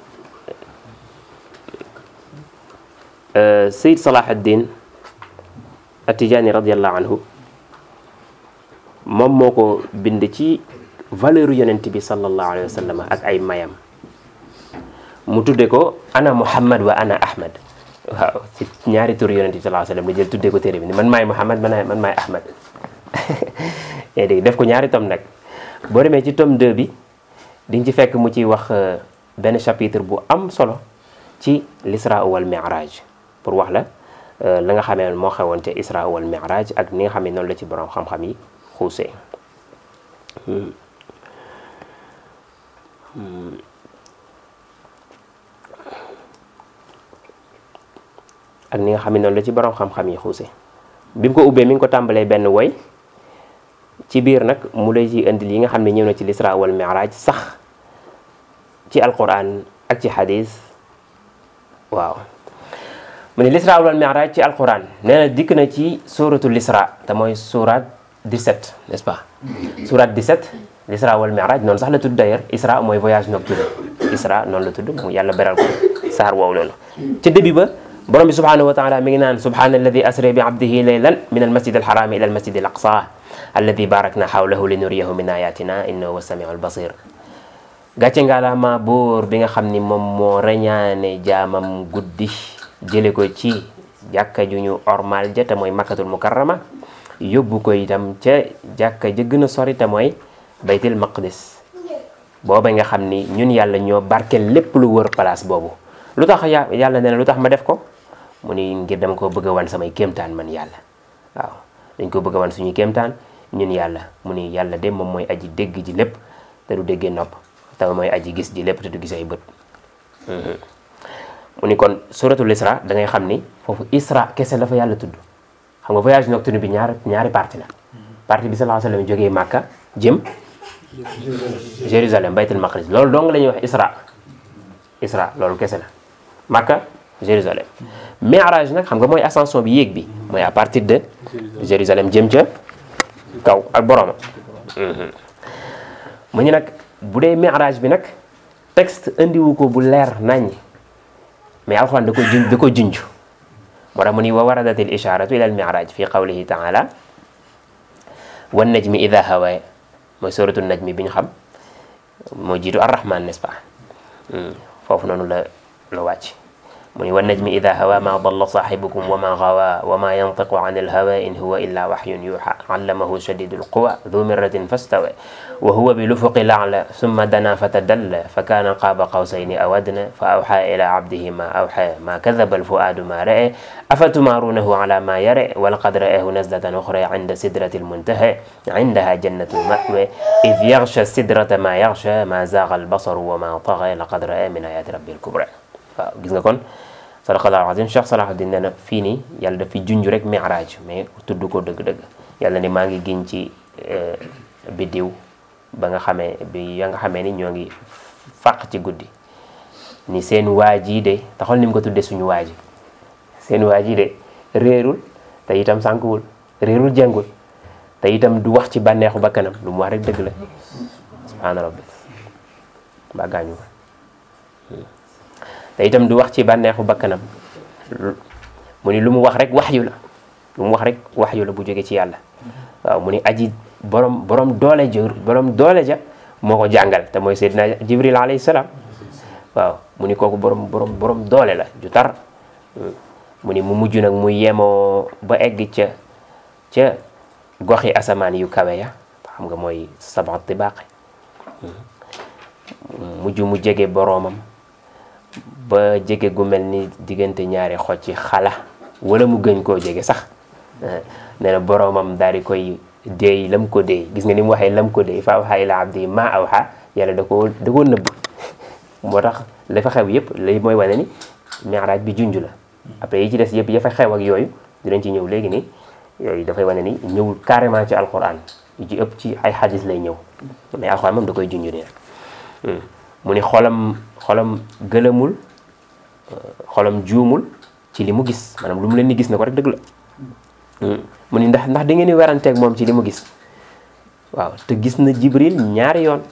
Sayyid Salahuddin At-Tijaani radiyallahu anhu moom moo ko bind ci valeur yonent bi sallallahu alayhi wa sallam ak ay mayam mu tudde ko ana Muhammad wa ana Ahmad waaw ci ñaari tur yonent bi sallallahu alayhi wa sallam la jël tuddee ko téere bi ni man maay Muhammad man man maay Ahmad yaa dégg def ko ñaari tom nag boo demee ci tome 2 bi di nga ci fekk mu ciy wax benn chapitre bu am solo ci l'isra wal mi'raj pour wax la la nga xamee moo xewoon ca isra wal mi'raj ak ni nga xam ne noonu la ci borom xam-xam yi xuusee ak ni nga xam ne noonu la ci borom xam-xam yi xuuse bi mu ko ubbee mi ngi ko tàmbalee benn woy ci biir nag mu lay ci indil yi nga xam ne ñëw na ci l'isra wal mi'raj sax ci alquran ak ci hadis waaw mu ne l'isra wal mi'raj ci alquran nee na dikk na ci suratul isra te mooy surat 17 n'est-ce pas surat 17 l'isra wal mi'raj noonu sax la tudd d'ailleurs isra mooy voyage nocturne isra noonu la tudd mu yàlla beral ko saar woow noonu ca début ba borom bi subhanahu wa taala mi ngi naan subhana alladi asra bi abdihi laylan min almasjid alharami ila almasjid alaqsa alladi barakna hawlahu li nuriyahu min ayatina innahu huwa samiu albasir gàcce ngaalaama buur bi nga xam ni moom moo reñaane jaamam guddi jële ko ci jàkka ju ñu ormal ja te mooy makkatul mukarrama yóbbu ko itam ca jàkka ja gën a sori te mooy baytil maqdis booba nga xam ni ñun yàlla ñoo barkeel lépp lu wër place boobu lu tax yàlla nee na lu tax ma def ko mu ni ngir dama ko bëgg a wan samay kéemtaan man yàlla waaw dañ ko bëgg a wan suñuy kéemtaan ñun yàlla mu ni yàlla de moom mooy aji dégg ji lépp te du déggee nopp te mooy aji gis ji lépp te du gis ay bët mu ni kon suratul isra da ngay xam ni foofu isra kese la fa yàlla tudd xam nga voyage nocturne bi ñaar ñaari partie la partie bi sallallahu alayhi wasallam jógee Màkka jëm Jérusalem baytul maqdis loolu dong la ñuy wax isra isra loolu kese la Makka Jérusalem mi'raj nag xam nga mooy ascension bi yéeg bi mooy à partir de Jérusalem jëm ca kaw ak boroma mu ñu nag bu dee mi'raj bi nag texte indiwu ko bu leer nañ mais alxuraan da ko junj da ko junj moo tax mu ni wa waradatil isharatu ila al mi'raj fi qawlihi ta'ala wan najmi idha hawa mooy suratu najmi bi ñu xam moo jiitu ar-rahman n'est-ce pas foofu noonu la la wàcc mu ni wan najmi ida hawa ma dalla saaxibukum wa ma gawa wa ma yantiqu an alhawa in huwa illa waxyun yuxa allamahu shadidu alquwa du miratin fastawa wa huwa bilufuqi la'la summa dana fatadalla fa kana qaaba qawsayni aw adna fa awxa ila abdihi ma awxa ma kadaba alfuaadu ma ra'e afatumarunahu ala ma yare walaqad ra'ahu nazlatan uxra inda sidrati almuntaha indaha jannatu lmahwa id yaghsha sidrata ma yaghsha ma zaaga albasaru wa ma taga laqad ra'a min ayati rabbi alkubra waaw gis nga kon sadaqallahu azim Cheikh Salahuddin nee na fii nii yàlla daf fi junj rek mi'raj mais tudd ko dëgg-dëgg yàlla ni maa ngi giñ ci biddiw ba nga xamee bi ya nga xamee ni ñoo ngi fàq ci guddi ni seen waa jii de taxol ni mu ko tuddee suñu waa ji seen waa jii de réerul te itam sànkuwul réerul jàngul te itam du wax ci bànneexu bakkanam lu mu wax rek dëgg la subhaana rabbi mbaa gaañu ko te itam du wax ci bànneexu bakkanam mu ni lu mu wax rek waxyu la lu mu wax rek waxyu la bu jóge ci yàlla waaw mu ni aji borom borom doole jër borom doole ja moo ko jàngal te mooy Seydina Jibril alayhi salaam waaw mu ni kooku borom borom borom doole la ju tar mu ni mu mujj nag mu yemoo ba egg ca ca goxi asamaan yu kawe ya xam nga mooy sab'a tibaaq mujj mu jege boroomam ba jege gu mel ni diggante ñaari xoj ci xala wala mu gën koo jege sax nee na boroomam daal di koy deey lam ko deey gis nga ni mu waxee lam ko deey fa awhaa ilaa abdi maa awhaa yàlla da koo da koo nëbb moo tax la fa xew yëpp lay mooy wane ni mi'raaj bi junj la après yi ci des yëpp ya fa xew ak yooyu dinañ ci ñëw léegi nii yooyu dafay wane ni ñëwul carrément ci alquran yu ci ëpp ci ay xadis lay ñëw mais alquran moom da koy junj nii rek mu ni xolam xolam gëlëmul xolam juumul ci li mu gis maanaam lu mu leen di gis na ko rek dëgg la mu ni ndax ndax da ngeen di weranteeg moom ci li mu gis waaw te gis na jibril ñaari yoon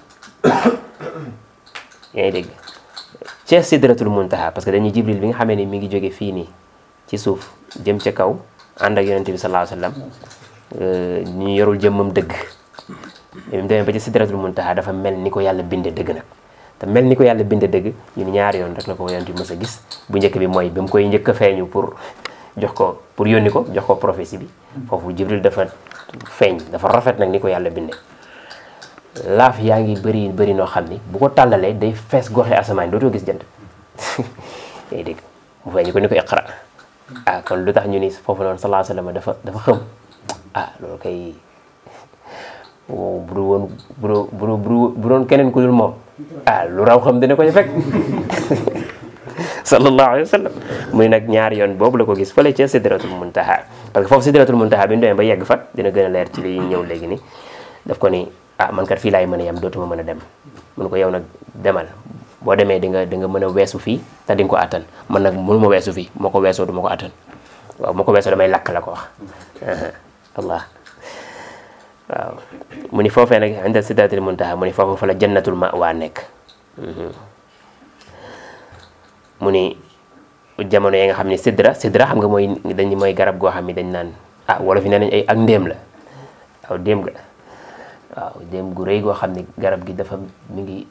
yaa ngi dégg ca sidratul muntaha parce que dañuy jibril bi nga xamee ni mi ngi jóge fii nii ci suuf jëm ca kaw ànd ak yonente bi sallallahu alayhi wasallam ñu yorul jëmmam dëgg bi mu demee ba ci sidratul muntaha dafa mel ni ko yàlla binde dëgg nag te mel ni ko yàlla binde dëgg ñun ñaari yoon rek la ko yonente bi mës a gis bu njëkk bi mooy bi mu koy njëkk a feeñu pour jox ko pour yónni ko jox ko prophétie bi foofu jibril dafa feeñ dafa rafet nag ni ko yàlla binde laaf yaa ngi bëri bëri noo xam ni bu ko tàllalee day fees goxe asamaan dootoo gis jant yaa dégg mu feeñ ko ni ko iqra ah kon lu tax ñu ni foofu noonu sallallahu alayhi wasallam dafa dafa xëm ah loolu kay wow bu dul woon bu dul bu doon keneen ku dul moom ah lu raw xam dina ko ci fekk sallallahu alayhi wasallam muy nag ñaari yoon boobu la ko gis fële ca sidratul muntaha parce que foofu sidratul muntaha bi ñu demee ba yegg fa dina gën a leer ci li ñëw léegi ni daf ko ni ah man kat fii laay mën a yem dootuma mën a dem mun ko yow nag demal boo demee di nga di nga mën a weesu fii te di nga ko attan man nag mënu ma weesu fii moo ko weesoo du ma ko attan waaw moo ko weesoo damay lakk la ko wax allah waaw mu ni foofee nag inda sidratil muntaha mu ni foofu fa la jannatul ma'wa nekk mu ni jamono yi nga xam ne sidra sidra xam nga mooy dañ mooy garab goo xam ne dañ naan ah wala fi nee nañ ay ak ndéem la waaw ndéem ga waaw ndéem gu rëy goo xam ne garab gi dafa mi ngi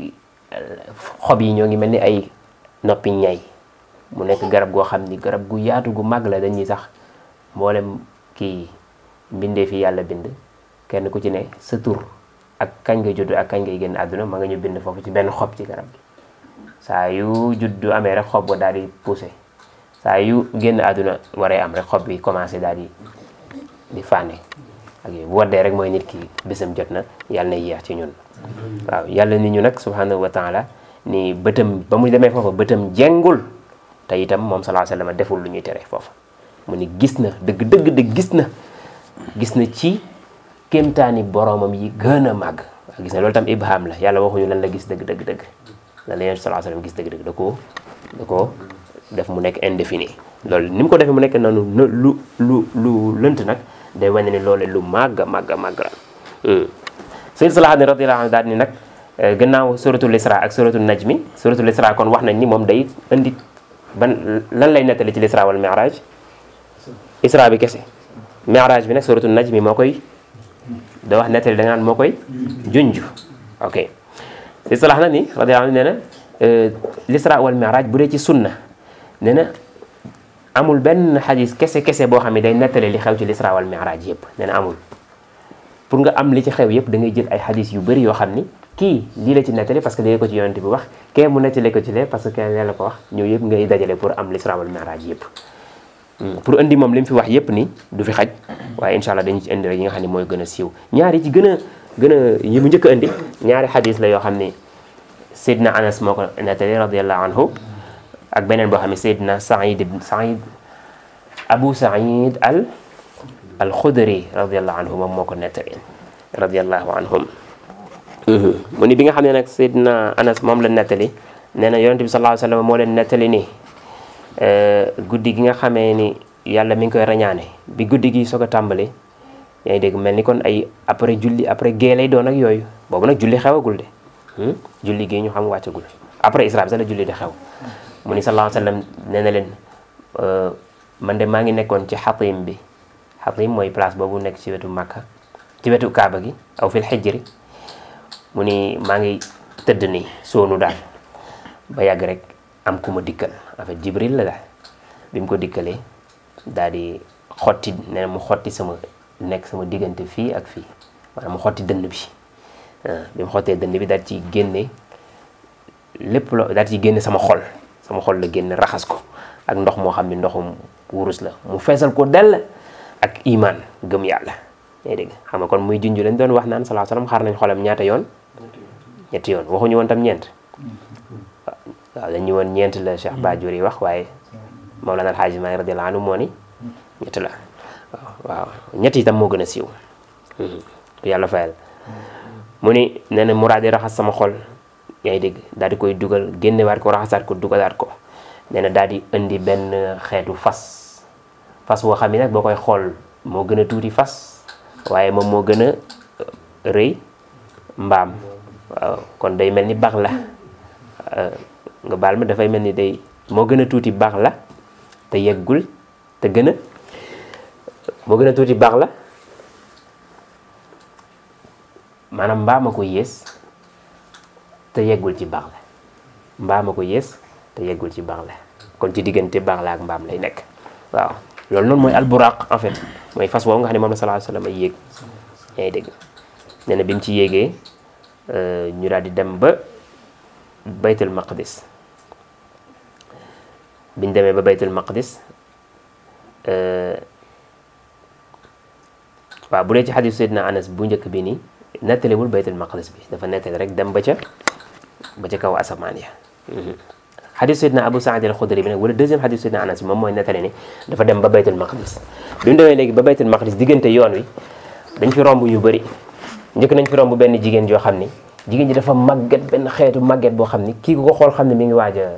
xob yi ñoo ngi mel ni ay noppi ñay mu nekk garab goo xam ni garab gu yaatu gu màgg la dañuy sax mboolem kii mbindee fi yàlla bind kenn ku ci ne sa tur ak kañ nga judd ak kañ ngay génn àdduna ma nga ñu bind foofu ci benn xob ci garab gi saa yu juddu amee rek xob ba daal di poussé saa yu génn àdduna waree am rek xob bi commencé daal di di fànne ak yooyu bu waddee rek mooy nit ki bésam jot na yàlla na yéex ci ñun waaw yàlla ni ñu nag subhanahu wa taala ni bëtam ba mu demee foofa bëtam jengul te itam moom sallallahu alayhi wasallam deful lu ñuy tere foofa mu ni gis na dëgg dëgg dëgg gis na gis na ci kéemtaani boromam yi gën a màgg waaw gis na loolu tam ibham la yàlla waxuñu lan la gis dëgg dëgg dëgg lan la yonent sallallahu alayhi wasallam gis dëgg dëgg da koo da koo def mu nekk indéfini loolu ni mu ko defee mu nekk noonu lu lu lu lënt nag day wane ni loolu lu màgg màgg màgg la Sayyid Salahuddin radiyallahu anhu daal ni nag gannaaw suratul isra ak suratul najmi suratul isra kon wax nañ ni moom day indi ban lan lay nettali ci l'isra wal mi'raj isra bi kese mi'raj bi nag suratul najmi moo koy da wax nettali da nga naan moo koy junj ok Sayyid Salah na ni radiyallahu anhu nee na l'isra wal mi'raj bu dee ci sunna nee na amul benn xadis kese kese boo xam ne day nettali li xew ci l'isra wal mi'raj yëpp nee na amul pour nga am li ci xew yëpp da ngay jël ay xadis yu bëri yoo xam ni kii lii la ci nettali parce que lii ko ci yonent bi wax kee mu nettali ko ci lee parce que lee la ko wax ñëw yëpp ngay dajale pour am l'isra wal mi'raj yëpp pour indi moom li mu fi wax yëpp ni du fi xaj waaye incha allah dañu ci indi rek yi nga xam ne mooy gën a siiw ñaari ci gën a gën a yi mu njëkk a indi ñaari xadis la yoo xam ni Seydina Anas moo ko nettali radiallahu anhu ak beneen boo xam ne Seydina Saïd ibn Saïd Abu Saïd al al Xudri radiallahu anhu moom moo ko nettali radiallahu anhum mu ni bi nga xam ne nag Seydina Anas moom la nettali nee na yonente bi sallallahu alayhi wa sallam moo leen nettali ni guddi gi nga xamee ni yàlla mi ngi koy rañaane bi guddi gi soog a tàmbali yaa ngi dégg mel ni kon ay après julli après gée lay doon ak yooyu boobu nag julli xewagul de julli gi ñu xam wàccagul après isra bi sax la julli di xew mu ni sallallahu alayhi wa sallam nee na leen man de maa ngi nekkoon ci xatim bi xatim mooy place boobu nekk ci wetu Makka ci wetu Kaaba gi aw fil xijri mu ni maa ngi tëdd nii soonu daal ba yàgg rek am ku ma dikkal en fait Jibril la daal bi mu ko dikkalee daal di xotti nee na mu xotti sama nekk sama diggante fii ak fii maanaam mu xotti dënn bi bi mu xottee dënn bi daal ci génne lépp loo daal ci génne sama xol sama xol la génne raxas ko ak ndox moo xam ne ndoxum wurus la mu feesal ko dell ak iman gëm yàlla yaa dégg xam nga kon muy junj lañ doon wax naan salaa salaam xaar nañ xolam ñaata yoon ñetti yoon waxuñu woon tam ñeent waaw dañu woon ñeent la Cheikh Badiou yi wax waaye Mawlana El Hadji Maalik radiyallahu anhu moo ni ñett la waaw waaw ñett itam moo gën a siiw yàlla fayal mu ni nee na mu daal di raxas sama xol yaa ngi dégg daal di koy dugal génnewaat ko raxasaat ko dugalaat ko nee na daal di indi benn xeetu fas fas boo xam ne nag boo koy xool moo gën a tuuti fas waaye moom moo gën a rëy mbaam waaw kon day mel ni bax la nga baal ma dafay mel ni day moo gën a tuuti bax la te yeggul te gën a moo gën a tuuti bax la maanaam mbaam a ko yées te yeggul ci bax la mbaam a ko yées te yeggul ci bax la kon ci diggante bax la ak mbaam lay nekk waaw loolu noonu mooy alburaq en fait mooy fas woowu nga xam ne moom la sallallahu alayhi wasallam ay yéeg yaa ngi dégg nee na bi mu ci yéegee ñu daal di dem ba baytul maqdis biñ demee ba baytul maqdis waaw bu dee ci xadiis Seydina Anas bu njëkk bi nii nettalewul baytul maqdis bi dafa nettali rek dem ba ca ba ca kaw asamaan ya xadiis Seydina Abu Saïd al-Xudri bi nag wala deuxième xadiis Seydina Anas bi moom mooy nettali ni dafa dem ba baytul maqdis bi mu demee léegi ba baytul maqdis diggante yoon wi dañ fi romb ñu bëri njëkk nañ fi romb benn jigéen joo xam ni jigéen ji dafa màgget benn xeetu màgget boo xam ni kii ku ko xool xam ne mi ngi waaj a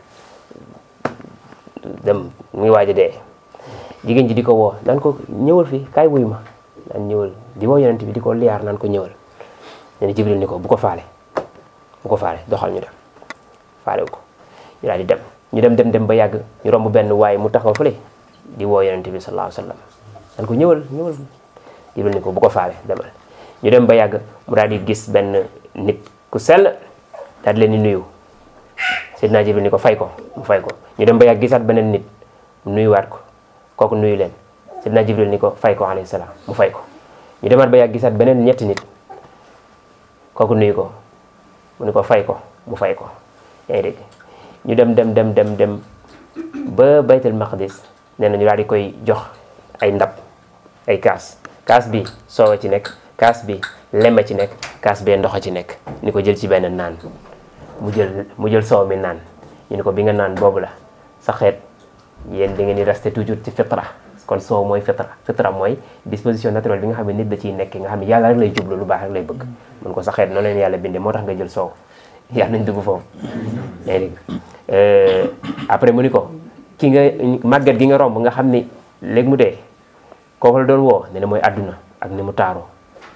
dem mi ngi waaj a dee jigéen ji di ko woo naan ko ñëwal fii kaay wuy ma naan ñëwal di woo yonent bi di ko liyaar naan ko ñëwal nee na Jibril ni ko bu ko faale bu ko faale doxal ñu dem faale wu ko ñu daal di dem ñu dem dem dem ba yàgg ñu romb benn waaye mu taxaw fële di woo yonent bi sallallahu alayhi wa sallam naan ko ñëwal ñëwal Jibril ni ko bu ko faale demal ñu dem ba yàgg mu daal di gis benn nit ku sell daal di leen di nuyu Seydina Jibril ni ko fay ko mu fay ko ñu dem ba yàgg gisaat beneen nit mu nuyuwaat ko kooku nuyu leen Seydina Jibril ni ko fay ko alayhi salaam mu fay ko ñu demaat ba yàgg gisaat beneen ñetti nit kooku nuyu ko mu ni ko fay ko mu fay ko yaa ngi dégg ñu dem dem dem dem dem ba baytul maqdis nee na ñu daal di koy jox ay ndab ay kaas kaas bi soow a ci nekk kaas bi lem a ci nekk kaas bee ndox a ci nekk ni ko jël ci benn naan mu jël mu jël soow mi naan ñu ni ko bi nga naan boobu la sa xeet yéen da ngeen di rester toujours ci fitra kon soow mooy fitra fitra mooy disposition naturelle bi nga xam ne nit da ciy nekk nga xam ne yàlla rek lay jublu lu baax rek lay bëgg mun ko sa xeet noonu leen yàlla bindee moo tax nga jël soow yàlla nañ dugg foofu yaa ngi dégg après mu ni ko ki nga màgget gi nga romb nga xam ni léegi mu dee kooku la doon woo ne ne mooy àdduna ak ni mu taaroo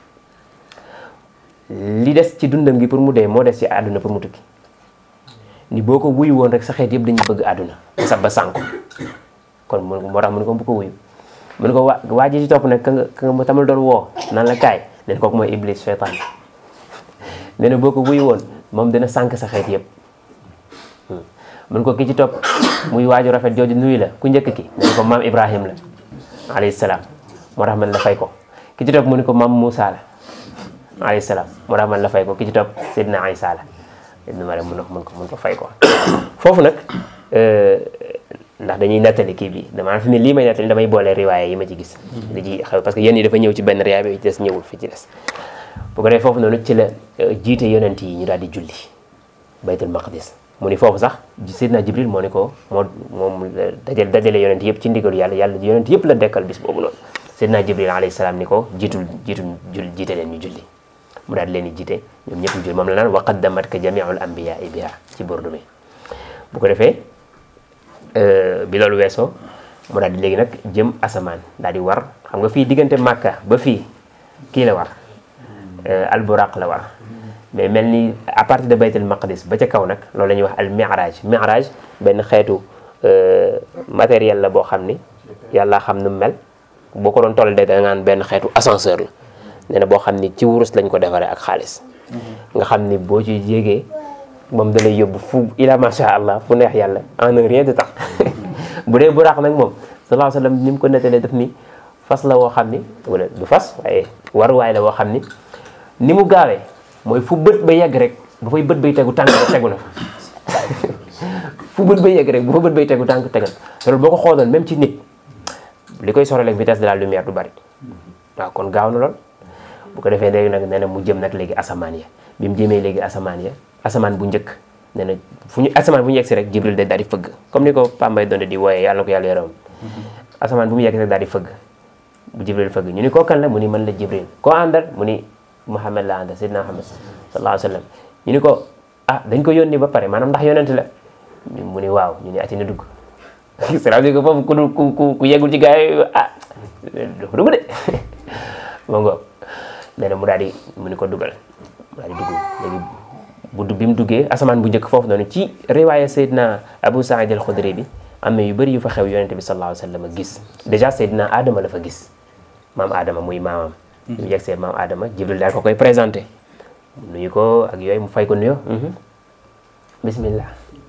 li des ci dundam gi pour mu dee moo des ci àdduna pour mu tukki ni boo ko wuyu woon rek sa xeet yëpp dañuy bëgg àdduna sa ba sànko kon mu moo tax mu ne ko bu ko wuyu mu ne ko waa waa ji ci topp nag ka nga ka nga tamal doon woo naan la kaay ne kooku mooy iblis seytaan nee na boo ko wuyu woon moom dina sànk sa xeet yëpp mun ko ki ci topp muy waaju rafet jooju nuyu la ku njëkk ki ne ko maam Ibrahim la alayhi salaam moo tax man la fay ko ki ci topp mu ne ko maam Moussa la alayhi salaam moo tax man la fay ko ki ci topp Seydina Isa la Ibnu Maryam mun ko mun ko mun ko fay ko foofu nag ndax dañuy nettali kii bi dama fi ne lii may nettali damay boole riwaaya yi ma ci gis li ci xew parce que yéen yi dafa ñëw ci benn riwaaya bi ci des ñëwul fi ci des bu ko defee foofu noonu ci la jiite yonent yi ñu daal di julli baytul maqdis mu ni foofu sax Seydina Jibril moo ni ko moo moom dajale dajale yonent yëpp ci ndigalu yàlla yàlla yonent yëpp la dekkal bis boobu noonu Seydina Jibril alayhi salaam ni ko jiitul jiitul jul jiite leen ñu julli mu daal di leen di jiite ñoom ñëpp ñu julli moom la naan wa qaddamat ka jamiul anbiyaa biha ci burdu mi bu ko defee bi loolu weesoo mu daal di léegi nag jëm asamaan daal di war xam nga fii diggante Makka ba fii kii la war alburaq la war mais mel ni à partir de baytul maqdis ba ca kaw nag loolu la ñuy wax al mi'raj mi'raj benn xeetu matériel la boo xam ni yàlla xam nu mel boo ko doon toll de da nga naan benn xeetu ascenseur la nee na boo xam ni ci wurus lañ ko defaree ak xaalis nga xam ni boo ci yéegee moom da lay yóbbu fu ila macha allah fu neex yàlla en un rien de temps bu dee buraq nag moom sallallahu alayhi wa sallam ni mu ko nettalee daf ni fas la woo xam ni wala du fas waaye waruwaay la woo xam ni ni mu gaawee mooy fu bët ba yegg rek bu fay bët bay tegu tànk tegu na fa fu bët bay yegg rek bu fa bët bay tegu tànk tegal loolu boo ko xooloon même ci nit li koy soreel ak vitesse de la lumière du bari waaw kon gaaw na lool bu ko defee léegi nag nee na mu jëm nag léegi asamaan ya bi mu jëmee léegi asamaan ya asamaan bu njëkk nee na fu ñu asamaan bu ñu yegg si rek jibril de daal di fëgg comme ni ko Pambay doon di wooyee yàlla na ko yàlla yaram asamaan bu mu yegg si rek daal di fëgg bu jibril fëgg ñu ni koo kan la mu ni man la jibril koo àndal mu ni Muhammad la àndal Seydina Muhammad sallallahu alayhi wa sallam ñu ni ko ah dañ ko yónni ba pare maanaam ndax yonent la mu ni waaw ñu ni ati na dugg c'est-à-dire que foofu ku dul ku ku ku yeggul ci gars yi ah dafa dugg de ma ngoog nee na mu daal di mu ni ko dugal mu daal di dugg léegi bu bi mu duggee asamaan bu njëkk foofu noonu ci riwaaya Seydina Abu Saïd al-Khudri bi am na yu bëri yu fa xew yonente bi sallallahu alayhi wa sallam gis dèjà Seydina Adama la fa gis maam Adama muy maamam mu yegg see maam Adama Jibril daal ko koy présenté nuyu ko ak yooyu mu fay ko nuyoo bismillah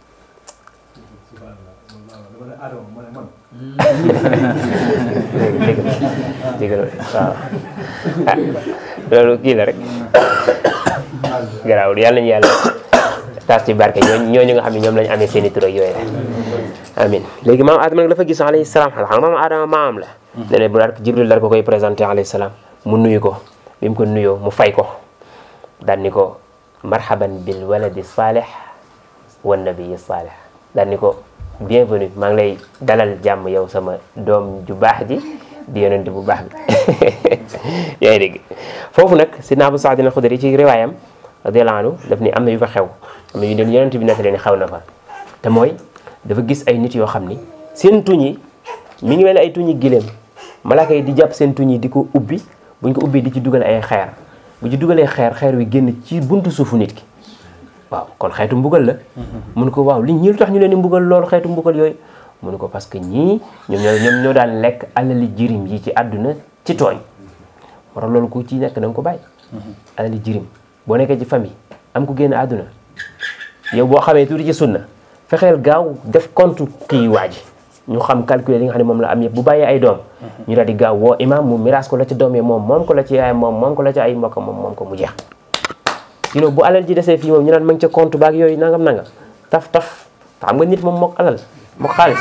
dégg dégg waaw ah loolu kii la rek garaawul yàlla nañu yàlla taas ci barke ñooñu ñooñu nga xam ne ñoom lañu amee seen i tur ak yooyu amin léegi maam Adama nag dafa gis alayhi salaam xam nga maam Adama maamam la ne ne bu daal Jibril daal ko koy présenté alayhi salaam mu nuyu ko bi mu ko nuyoo mu fay ko daal ni ko marhaban bil waladi salih wa nabii salih daal ni ko bienvenue maa ngi lay dalal jàmm yow sama doom ju baax ji di yonent bu baax bi yaa ngi dégg foofu nag sidna Abu Saïd al-Khudri ci riwaayam radiyallahu anhu daf ni am na yu fa xew am na yu leen yonent bi nettali ni xew na fa te mooy dafa gis ay nit yoo xam ni seen tuñ yi mi ngi mel ni ay tuñi gileem malaaka yi di jàpp seen tuñ yi di ko ubbi buñ ko ubbi di ci dugal ay xeer bu ci dugalee xeer xeer wi génn ci buntu suufu nit ki waaw kon xeetu mbugal la mun ko waaw li ñi lu tax ñu leen di mbugal loolu xeetu mbugal yooyu mun ko parce que ñii ñoom ñoo ñoom ñoo daan lekk alali jirim yi ci àdduna ci tooñ moo tax loolu ku ci nekk da nga ko bàyyi alali jirim boo nekkee ci famille am ku génn àdduna yow boo xamee tuuti ci sunna fexeel gaaw def compte kii waaji ñu xam calculer li nga xam ne moom la am yëpp bu bàyyee ay doom ñu daal di gaaw woo imam mu miraas ko la ci doom yi moom moom ko la ci yaay moom moom ko la ci ay mbokk moom moom ko mu jeex sinon bu alal ji desee fii moom ñu naan ma ngi ca compte baak yooyu nangam nangam taf taf xam nga nit moom mook alal mook xaalis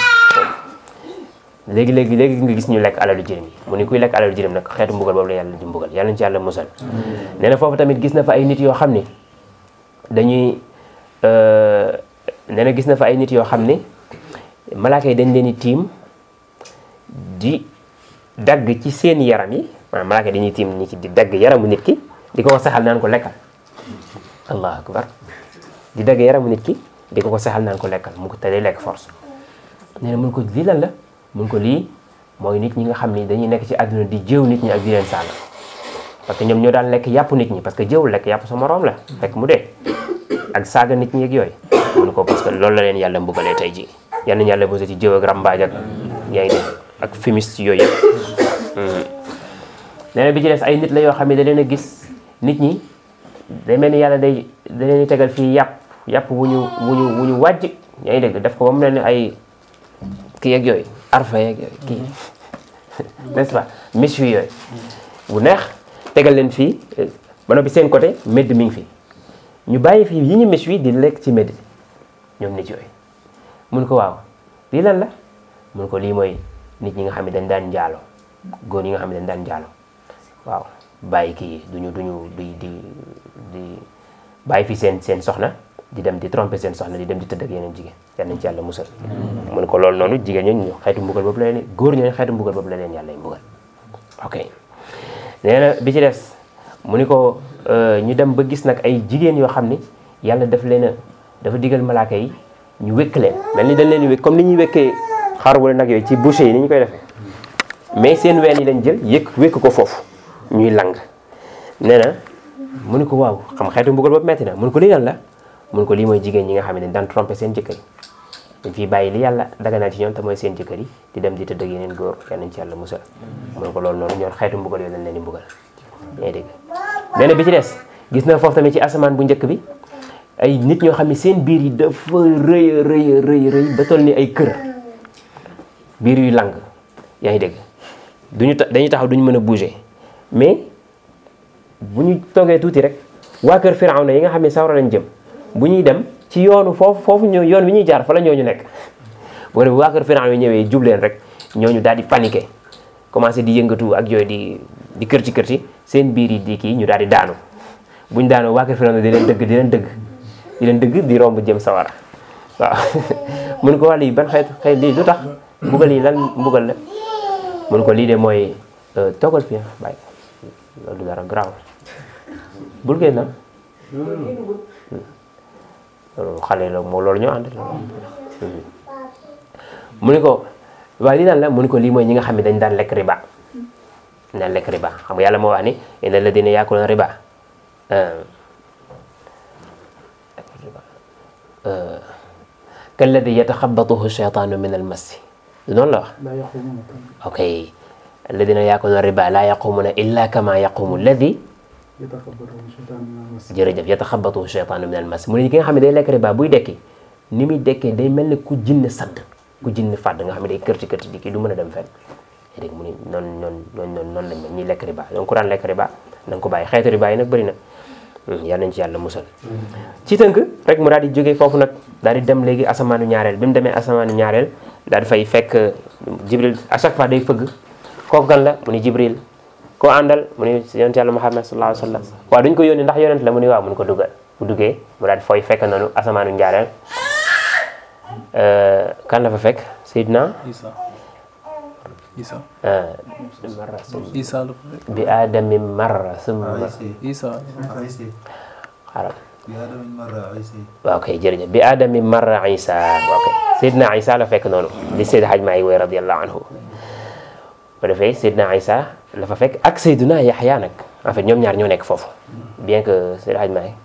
léegi léegi léegi nga gis ñu lekk alalu jirim yi mu ni kuy lekk alalu jirim nag xeetu mbugal boobu la yàlla di mbugal yàlla ñu ci yàlla musal nee na foofu tamit gis na fa ay nit yoo xam ni dañuy nee na gis na fa ay nit yoo xam ni malaaka yi dañ leen di tiim di dagg ci seen yaram yi maanaam malaaka yi dañuy tiim ñi ci di dagg yaramu nit ki di ko ko saxal naan ko lekkal allahu akbar di dagg yaramu nit ki di ko ko saxal naan ko lekkal mu ko te day lekk force nee na mun ko lii lan la mun ko lii mooy nit ñi nga xam ni dañuy nekk ci àdduna di jëw nit ñi ak di leen saaga parce que ñoom ñoo daan lekk yàpp nit ñi parce que jëw lekk yàpp sa moroom la fekk mu dee ak saaga nit ñi ak yooyu mun ko parce que loolu la leen yàlla mbugalee tey ji yal nañu yàlla bose ci jëw ak rambaaj ak yaa ngi dégg ak fumiste yooyu yëpp nee na bi ci des ay nit la yoo xam ne da leen a gis nit ñi day mel ni yàlla day da leen di tegal fii yàpp yàpp wu ñu wu ñu wu ñu wàjj yaa ngi dégg def ko ba mu ne ni ay kii yeeg yooyu arfa yeeg yooyu kii n'est-ce pas miche yi yooyu bu neex tegal leen fii ba noppi seen côté médd mi ngi fi ñu bàyyi fii yi ñu miche wi di lekk ci médd ñoom nit yooyu mun ko waaw lii lan la mun ko lii mooy nit ñi nga xam ne dañ daan njaalo góor ñi nga xam ne dañ daan njaalo waaw bàyyi kii duñu duñu di di di bàyyi fi seen seen soxna di dem di tromper seen soxna di dem di tëdd ak yeneen jigéen yal nañ ci yàlla musal mu ne ko loolu noonu jigéen ñooñu xeetu mbugal boobu la leen góor ñooñu xeetu mbugal boobu la leen yàlla mbugal ok nee na bi ci des mu ni ko ñu dem ba gis nag ay jigéen yoo xam ni yàlla daf leen a dafa digal malaaka yi ñu wékk leen mel ni dañ leen di wékk comme ni ñuy wékkee xar wala nag yooyu ci boucher yi ni ñu koy defee mais seen ween yi lañ jël yëkk wékk ko foofu ñuy lang nee na mu ni ko waaw xam xeetu mbugal boobu metti na mu ni ko lii lan la mu ni ko lii mooy jigéen ñi nga xam ne dañ daan trompé seen jëkkër yi dañ fiy bàyyi li yàlla daganal ci ñoom te mooy seen jëkkër yi di dem di tëdd ak yeneen góor yal nañ ci yàlla musal mu ni ko loolu noonu ñoon xeetu mbugal yooyu lañ leen di mbugal yaa ngi dégg nee na bi ci des gis na foofu tamit ci asamaan bu njëkk bi ay nit ñoo xam ne seen biir yi dafa rëy rëy rëy rëy ba toll ni ay kër biir yu lang yaa ngi dégg duñu ta dañuy taxaw duñu mën a bouger mais bu ñu toogee tuuti rek waa kër Firawna yi nga xam ne sawra lañ jëm bu ñuy dem ci yoonu foofu foofu ñoo yoon wi ñuy jaar fa la ñooñu nekk bu ko defee waa kër Firawna yi ñëwee jub leen rek ñooñu daal di paniqué commencé di yëngatu ak yooyu di di kër ci kër ci seen biir yi di kii ñu daal di daanu buñ daanoo waa kër Firawna di leen dëgg di leen dëgg di leen dëgg di romb jëm sawara waaw mun ko wax lii ban xeet xeet lii lu tax mbugal yi lan mbugal la mun ko lii de mooy toogal fii bàyyi loolu du dara garaaw bul génn loolu xale la moo loolu ñoo ànd mu ni ko waaye lii lan la mu ni ko lii mooy ñi nga xam ne dañ daan lekk riba dañ daan lekk riba xam nga yàlla moo wax ni inna alladina yaakuluna riba kalladi yataxabatuhu cheytaanu min almassi noonu la wax لا يقومون ok alladina yaakuluna riba laa yaqumuna illa kama yaqumu alladi يتخبطهم الشيطان من المس jërëjëf yataxabatuhu cheytaanu min almassi mu ne ki nga xam ne day lekk riba buy dekki ni muy dekkee day mel ni ku jinne sadd ku jinne fàdd nga xam ne day kërti kërti di kii du mën a dem fenn yaa dégg mu ni noonu noonu noonu noonu noonu lañ mel ñuy lekk riba donc ku daan lekk riba na nga ko bàyyi xeetu riba yi nag bëri na yal nañ ci yàlla musal ci tënk rek mu daal di jógee foofu nag daal di dem léegi asamaanu ñaareel bi mu demee asamaanu ñaareel daal di fay fekk jibril à chaque fois day fëgg kooku kan la mu ni jibril koo àndal mu ni yonent yàlla muhammad sallallahu alayhi wa sallam waaw duñ ko yónni ndax yonent la mu ni waaw mu ni ko duggal bu duggee mu daal di fooy fekk noonu asamaanu ñaareel kan la fa fekk Seydina Isa Isa marra summa Isa la ko fekk. bi aadami marra summa عيسى Isa عيسى xaaral بآدم مرة عيسى waaw kay jërëjëf bi aadami marra isa waaw kay Seydina Isa la fekk noonu li Seydi Haj Maay woy radiyallahu anhu bu defee Seydina Isa la fa fekk ak Seydina Yaxya nag en fait ñoom ñaar ñoo nekk foofu bien que Seydi Haj Maay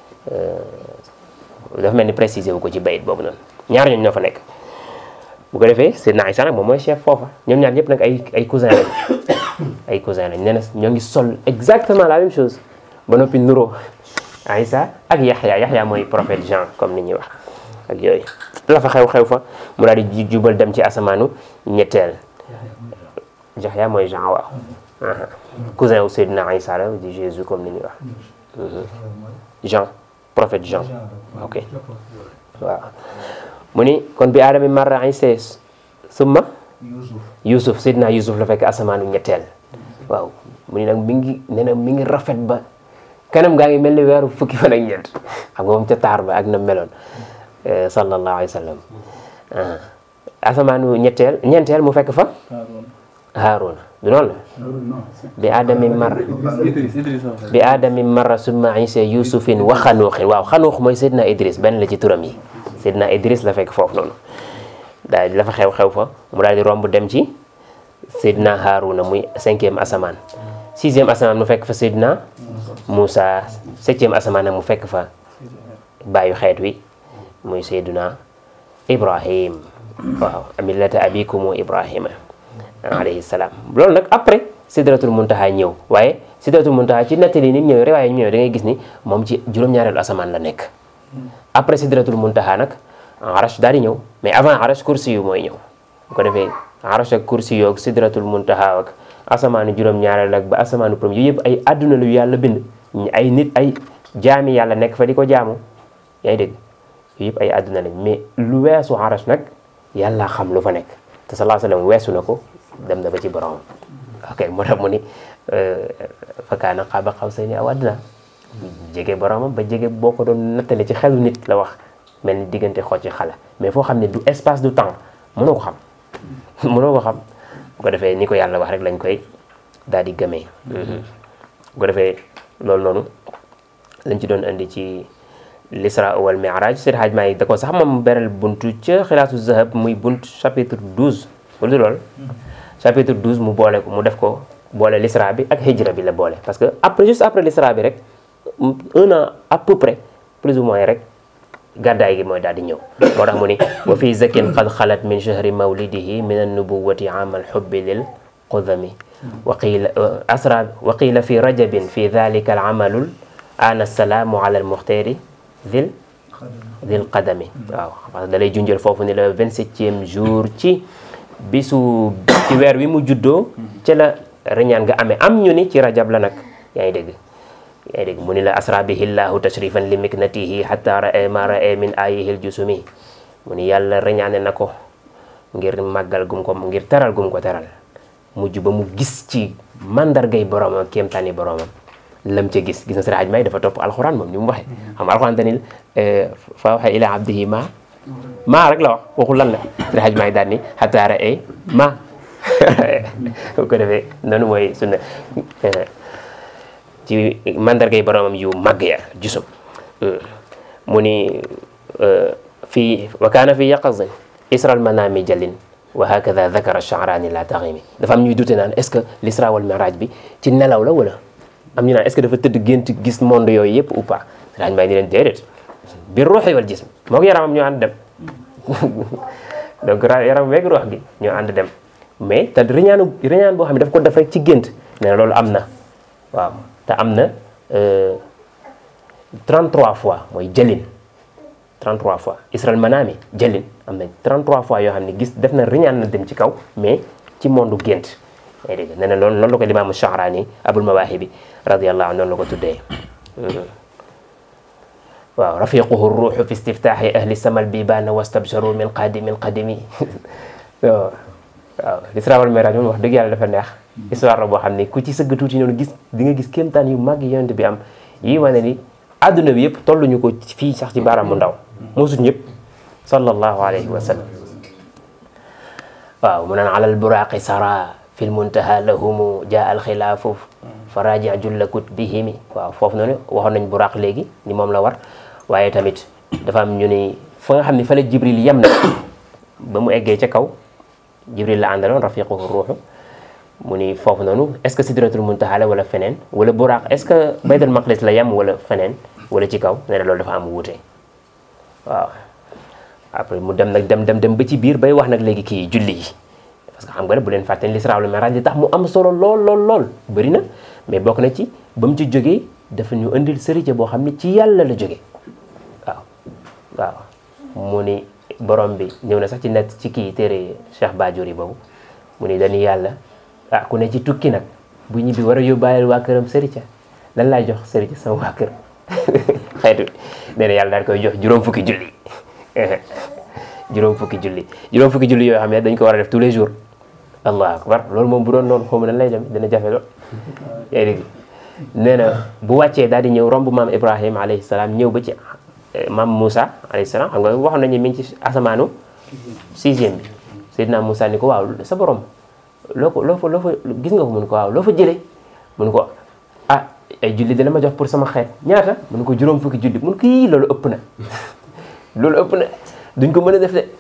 dafa mel ni préciser wu ko ci bayit boobu noonu ñaar ñooñu ñoo fa nekk bu ko defee Seydina Isa nag moom mooy chef foofa ñoom ñaar ñëpp nag ay ay cousin lañ ay cousin lañ nee na ñoo ngi sol exactement la même chose ba noppi nuroo Isa ak Yaxya Yaxya mooy prophète Jean comme ni ñuy wax ak yooyu la fa xew-xew fa mu daal di jubal dem ci asamaanu ñetteel Yaxya mooy Jean waaw aha cousin wu Seydina Isa la di Jésus comme ni ñuy wax Jean prophète Jean ok waaw mu ni kon bi aadami marra Isa summa يوسف Yusuf Seydina Yusuf la fekk asamaanu ñetteel waaw mu ni nag mi ngi nee na mi ngi rafet ba kanam gaa ngi mel ni weeru fukki fan ak ñeent xam nga moom ca taar ba ak na meloon eh, sallallahu alayhi wa sallam ah. asamaanu ñetteel ñeenteel mu fekk fa Haaruna. Haaruna du noonu la non bi aadami marra Idris Idris la ko fekk. bi aadami marra summa isa yusufin wa xanuuxin waaw xanuux mooy Seydina Idris benn la ci turam yi Seydina Idris la fekk foofu noonu daal di la fa xew-xew fa mu daal di romb dem ci Seydina Haaruna muy cinquième asamaan sixième asamaan mu fekk fa Seydina Moussa septième asamaan nag mu fekk fa bàyyu xeet wi muy Seydina Ibrahim waaw millata abikumu Ibrahima alayhi salaam loolu nag après sidratul muntaha ñëw waaye sidratul muntaha ci nettali ni ñëw riwaaya ñëw da ngay gis ni moom ci juróom-ñaareelu asamaan la nekk après sidratul muntaha nag arash daal di ñëw mais avant arash kursi yu mooy ñëw bu ko defee arash ak kursi yoog sidratul muntaha ak asamaanu juróom-ñaareel ak ba asamaanu premier yooyu yëpp ay àdduna lu yàlla bind ñi ay nit ay jaami yàlla nekk fa di ko jaamu yaa ngi dégg yooyu yëpp ay àdduna lañ mais lu weesu arash nag yàlla xam lu fa nekk te sallallahu alayhi wa sallam weesu na ko dem na ba ci borom ok moo tax mu ni fa kaana qaaba qawsayni aw adnaa jege boromam ba jege boo ko doon nattale ci xelu nit la wax mel ni diggante xoo ci xala mais foo xam ne du espace du temps mënoo ko xam mënoo ko xam bu ko defee ni ko yàlla wax rek lañ koy daal di gëmee bu ko defee loolu noonu lañ ci doon indi ci l'isra wal mi'raj Seydi Hadj Maalik da ko sax moom beral buntu ca xilaatu zahab muy bunt chapitre 12 wala du loolu chapitre 12 mu boole ko mu def ko boole l'isra bi ak hijra bi la boole parce que après juste après l'isra bi rek un an à peu près plus ou moins rek gàddaay gi mooy daal di ñëw moo tax mu ni wa fi zakin qad xalat min shahri mawlidihi min annubuwati amal xubbi lil qudami wa qiila asra wa qiila fi rajabin fi dalika al amalul ana salaamu ala al muxtaari dil dil qadami waaw parce que da lay junjal foofu ni le vingt-septième jour ci bisu ci weer wi mu juddoo ci la reñaan nga amee am ñu ni ci rajab la nag yaa ngi dégg yaa ngi dégg mu ni la asra bihi llahu tashrifan li miknatihi hatta ra'a ma ra'a min ayihil jusumi mu ni yàlla reñaane na ko ngir màggal gum ko ngir teral gum ko teral mujj ba mu gis ci mandargay boromam kéemtaani boromam lam ca gis gis na Seydi Hadj May dafa topp alxuraan moom ni mu waxee xam nga alxuraan danil fa waxa ila abdihi ma maa rek la wax waxul lan la Seydi Hadj May daal ni hatta ra'a ma bu ko defee noonu mooy sunna ci mandargay boromam yu màgg ya jusum mu ni fii wa kaana fi yaqazin isral manami jalin wa hakada dakara sha'rani la taximi dafa am ñuy dute naan est ce que l'isra wal miraj bi ci nelaw la wala am ñu naan est ce que dafa tëdd gént gis monde yooyu yëpp ou pas daaj may ni leen déedéet bi ruuxi wal jism moo ko yaramam ñoo ànd dem donc yaram weeg ruux gi ñoo ànd dem mais te riñaanu riñaan boo xam ne daf ko def rek ci gént nee na loolu am na waaw te am na 33 fois mooy jëlin 33 fois Isral Manami jëlin am na 33 fois yoo xam ne gis def na riñaan na dem ci kaw mais ci monde gént yaa dégg nee na loolu noonu la ko limaamu Sha'rani Abul Mawaahibi radiyallahu anhu noonu la ko tuddee waaw rafiquhu ruuxu fi istiftaahi ahli samal bibaana wastabsharu min qadimin qadimi waaw waaw l'Isra wal Mi'raj moom wax dëgg yàlla dafa neex histoire la boo xam ne ku ci sëgg tuuti noonu gis di nga gis kéemtaan yu mag yonent bi am yii wane ni adduna bi yëpp tolluñu ko fii sax ci baaraam mu ndaw mosuñ ñëpp sallallahu alayhi wa sallam waaw mu naan alal buraaqi sara fi l muntaha lahumu jaa al xilaafu fa raji jullakut bihimi waaw foofu noonu waxoon nañ buraaq léegi ni moom la war waaye tamit dafa am ñu ni fa nga xam ne fa la jibril yem na ba mu eggee ca kaw jibril la àndaloon rafiquhu ruuxu mu ni foofu noonu est ce que sidratul muntaha la wala feneen wala buraaq est ce que baytul maqdis la yem wala feneen wala ci kaw nee na loolu dafa am wuute waaw après mu dem nag dem dem dem ba ci biir bay wax nag léegi kii julli yi parce que xam nga ne bu leen fàtte ne l'Isra wal Mi'raj li tax mu am solo lool lool lool bëri na mais bokk na ci ba mu ci jógee dafa ñu indil sërite boo xam ne ci yàlla la jógee waaw waaw mu ni borom bi ñëw na sax ci net ci kii téere Cheikh Badiori boobu mu ni dañuy yàlla ah ku ne ci tukki nag bu ñibbi war a yóbbaale waa këram sërite lan laay jox sërite sama waa kër xeetu nee na yàlla daal koy jox juróom fukki julli juróom fukki julli juróom fukki julli yoo xam ne dañ ko war a def tous les jours allahu akbar loolu moom bu doon noonu xaw ma nan lay dem dina jafe lool yaa dégg nee na bu wàccee daal di ñëw romb maam ibrahima alayhi salaam ñëw ba ci maam Moussa alayhi salaam xam nga waxoon nañu mi ngi ci asamaanu sixième bi Seydina Moussa ni ko waaw sa borom loo ko loo fa loo fa gis nga ko mun ko waaw loo fa jëlee mun ko ah ay julli dina ma jox pour sama xeet ñaata mun ko juróom fukki julli mun ko yii loolu ëpp na loolu ëpp na duñ ko mën a def de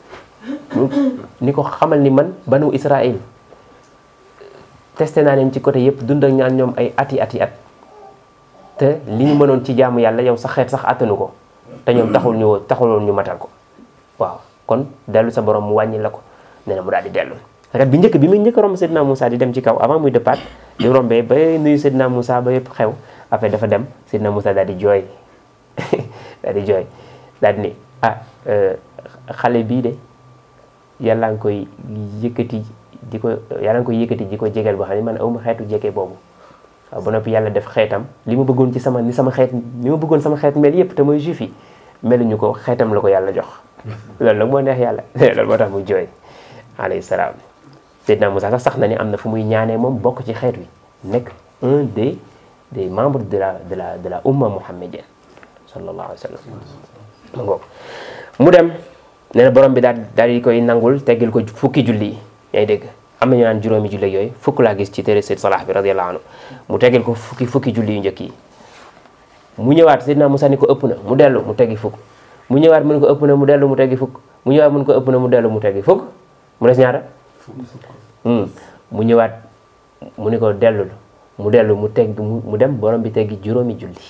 ni ko xamal ni man banu Israël testé naa leen ci côté yëpp dund ak ñaan ñoom ay ati ati at te li ñu mënoon ci jaamu yàlla yow sa xeet sax attanu ko te ñoom taxul ñu taxuloon ñu matal ko waaw kon dellu sa borom mu wàññi la ko nee na mu daal di dellu kat bi njëkk bi muy njëkk romb Seydina Moussa di dem ci kaw avant muy départ di rombee ba nuyu Seydina Moussa ba yëpp xew après dafa dem Seydina Moussa daal di jooy daal di jooy daal di ni ah xale bii de yàlla nga koy yëkkati di ko yàlla nga koy yëkkati di ko jegeel boo xam ne man awma xeetu jege boobu waaw ba noppi yàlla def xeetam li ma bëggoon ci sama ni sama xeet li ma bëggoon sama xeet mel yëpp te mooy juif yi meluñu ko xeetam la ko yàlla jox loolu nag moo neex yàlla loolu moo tax muy jooy alayhi salaam Seydina Moussa sax sax na ni am na fu muy ñaanee moom bokk ci xeet wi nekk un des des membres de la de la de la umma muhammadienne sallallahu alayhi wa sallam ma ngoog mu dem nee na borom bi daal daal di koy nangul teggil ko fukki julli yi yaa ngi dégg am na ñu naan juróomi julli ak yooyu fukk laa gis ci téere Seyd Salah bi radiyallahu anhu mu teggil ko fukki fukki julli yu njëkk yi mu ñëwaat Seydina Musa ni ko ëpp na mu dellu mu teggi fukk mu ñëwaat mu ne ko ëpp na mu dellu mu teggi fukk mu ñëwaat mu ne ko ëpp na mu dellu mu teggi fukk mu des ñaata Hmm. mu ñëwaat mu ni ko dellul mu dellu mu tegg mu mu dem borom bi teggi juróomi julli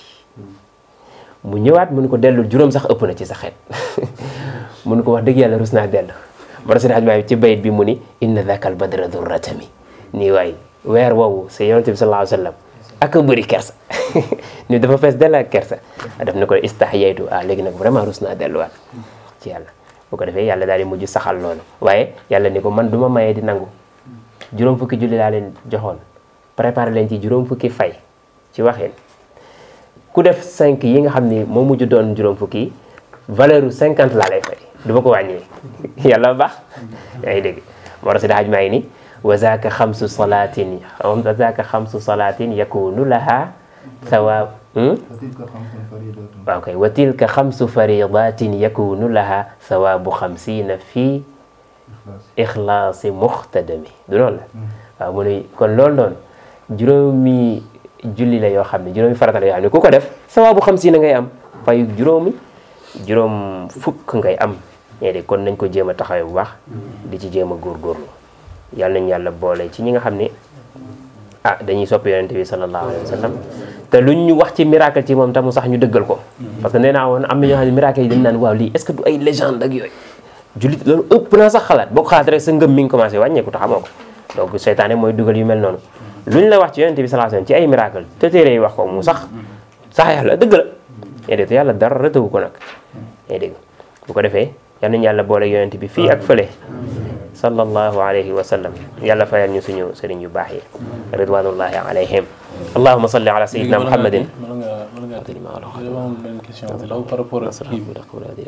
mu ñëwaat mu ni ko dellul juróom sax ëpp na ci sa xeet mu ni ko wax dëgg yàlla rus naa dellu moo tax Seydi Hadji ci bayit bi mu ni inna dhakal badra durratami nii waay weer woowu sa yonent bi sallallahu alayhi wa sallam ak a bëri kersa ni dafa fees dell ak kersa daf ne ko istahyaytu ah léegi nag vraiment rus naa delluwaat ci yàlla bu ko defee yàlla daal di mujj saxal loolu waaye yàlla ni ko man du ma mayee di nangu juróom fukki julli laa leen joxoon préparé leen ci juróom fukki fay ci waxin ku def 5 yi nga xam ni moo mujj doon juróom fukki yi valeur u 50 laa lay fay du ma ko wàññee yàlla baax yaa ngi dégg moo tax si daaj maa ngi ni wa zaaka xamsu salaatin wa zaaka xamsu salaatin yakunu laha sawaab وتلك خمس فريضات waaw kay wa tilka xamsu faridatin yakunu laha sawaabu xamsiina fi إخلاص ixlaasi muxtadami du loolu la waaw mu ne kon loolu noonu juróomi julli la yoo xam ne juróomi farata la yoo xam ne ku ko def sawaabu xamsiina ngay am fayu juróomi juróom fukk ngay am ñee de kon nañ ko jéem a taxawee bu baax di ci jéem a góorgóorlu yàlla nañ yàlla boole ci ñi nga xam ne ah dañuy sopp yonente bi sallallahu alayhi wa sallam te luñ ñu wax ci miracle ci moom tamu sax ñu dëggal ko parce que nee naa woon am na ñoo xam ne miracle yi dañ naan waaw lii est-ce que du ay légende ak yooyu jullit loolu ëpp naa sax xalaat boo ko xalaat rek sa ngëm mi ngi commencé wàññeeku te xamoo ko donc seytaane mooy dugal yu mel noonu luñ la wax ci yonente bi sallallahu alayhi wa sallam ci ay miracle te téere yi wax ko mu sax sax yàlla dëgg la yaa dégg te yàlla dara rëtawu ko nag yaa dégg bu ko defee yal nañu yàlla boole yonente bi fii ak fële sallallahu alayhi wa sallam yàlla fayal ñu suñu sëriñ yu baax yi ridwanullahi alayhim allahuma salli ala sayidina muhammadin mën nga mën nga dama am benn question bu ndaw par rapport ak kii bi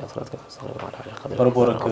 par rapport ak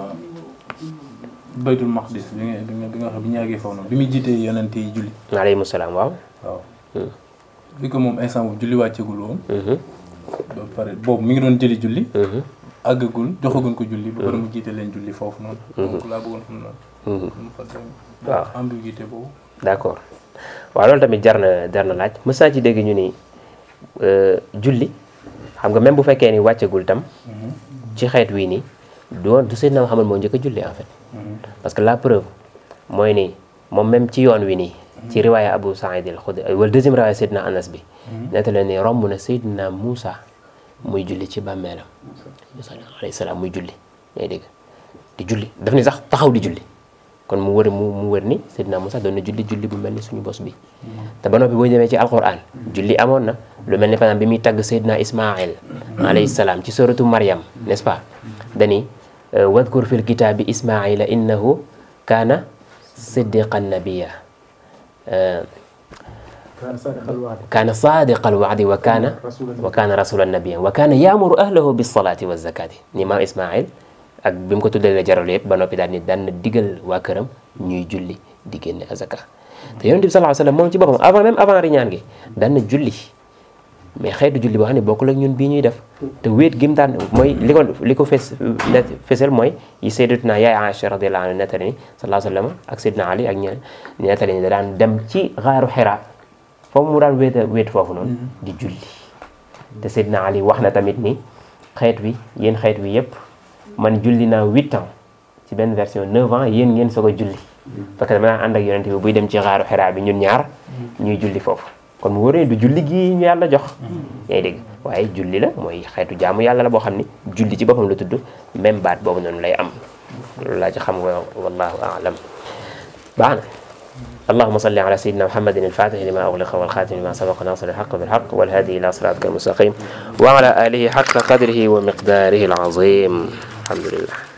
baytul maqdis bi nga bi nga bi nga xam bi ñu àggee foofu noonu bi muy jiitee yonent yi julli alayhim salaam waaw waaw bi ko moom instant boobu julli wàccegul woon ba pare boobu mi ngi doon jëli julli àggagul joxaguñ ko julli ba pare mu jiite leen julli foofu noonu donc laa bëggoon xam noonu mu fa dem waaw ambiguïté boobu d'accord waaw loolu tamit jar na jar na laaj mës naa ci dégg ñu ni julli xam nga même bu fekkee ni wàccagul tam ci xeet wii nii doon du Seydina Muhammad moo njëkk a julli en fait parce que la preuve mooy ni moom même ci yoon wi nii ci riwaaya Abu Saïd al-Khudri wala deuxième riwaaya Seydina Anas bi nettali ni romb na Seydina Moussa muy julli ci bàmmeelam Moussa alayhi salaam muy julli ngay dégg di julli daf ni sax taxaw di julli kon mu wër mu mu wër ni Seydina Moussa doon na julli julli bu mel ni suñu bos bi te ba noppi boo demee ci alquran julli amoon na lu mel ni par exemple bi muy tagg Seydina Ismaïl alayhi salaam ci suratu Maryam n'est-ce pas dani wadkur fil kitaabi Ismaïla innahu kaana siddiqan nabiyya كان صادق الوعد kaana saadiqal wa'di wa kaana رسولا wa kaana rasulan nabiyyan wa kaana yaamuru ahlahu bis salaati wa zakati ni maam Ismaïl ak bi mu ko tuddee la jaral yëpp ba noppi daal ni daan na digal waa këram ñuy julli di génne azaka te yonent bi sallallahu alayhi wasallam moom ci boppam avant même avant riñaan gi daan na julli mais xeetu julli boo xam ne bokkul ak ñun bii ñuy def te wéet gi mu daan mooy li ko li ko fes net fesal mooy yi sayyidatuna yaay Aïcha radiyallahu anha nettali ni sallallahu alayhi wasallam ak sayyidina Ali ak ñeneen nettali ni da daan dem ci xaaru Hira foofu mu daan wéet wéet foofu noonu di julli te sayyidina Ali wax na tamit ni xeet wi yéen xeet wi yépp man julli naa huit ans ci benn version neuf ans yéen ngeen soog a julli parce que dama daan ànd ak yonente bi buy dem ci xaaru Hira bi ñun ñaar ñuy julli foofu kon mu wóoree du julli gi ñu yàlla jox yaa ngi dégg waaye julli la mooy xeetu jaamu yàlla la boo xam ni julli ci boppam la tudd même baat boobu noonu lay am loolu laa ci xam nga wallahu a'lam baax na اللهم صل على سيدنا محمد الفاتح لما أغلق والخاتم لما سبق ناصر الحق بالحق والهادي إلى صراطك المستقيم وعلى آله حق قدره ومقداره العظيم الحمد لله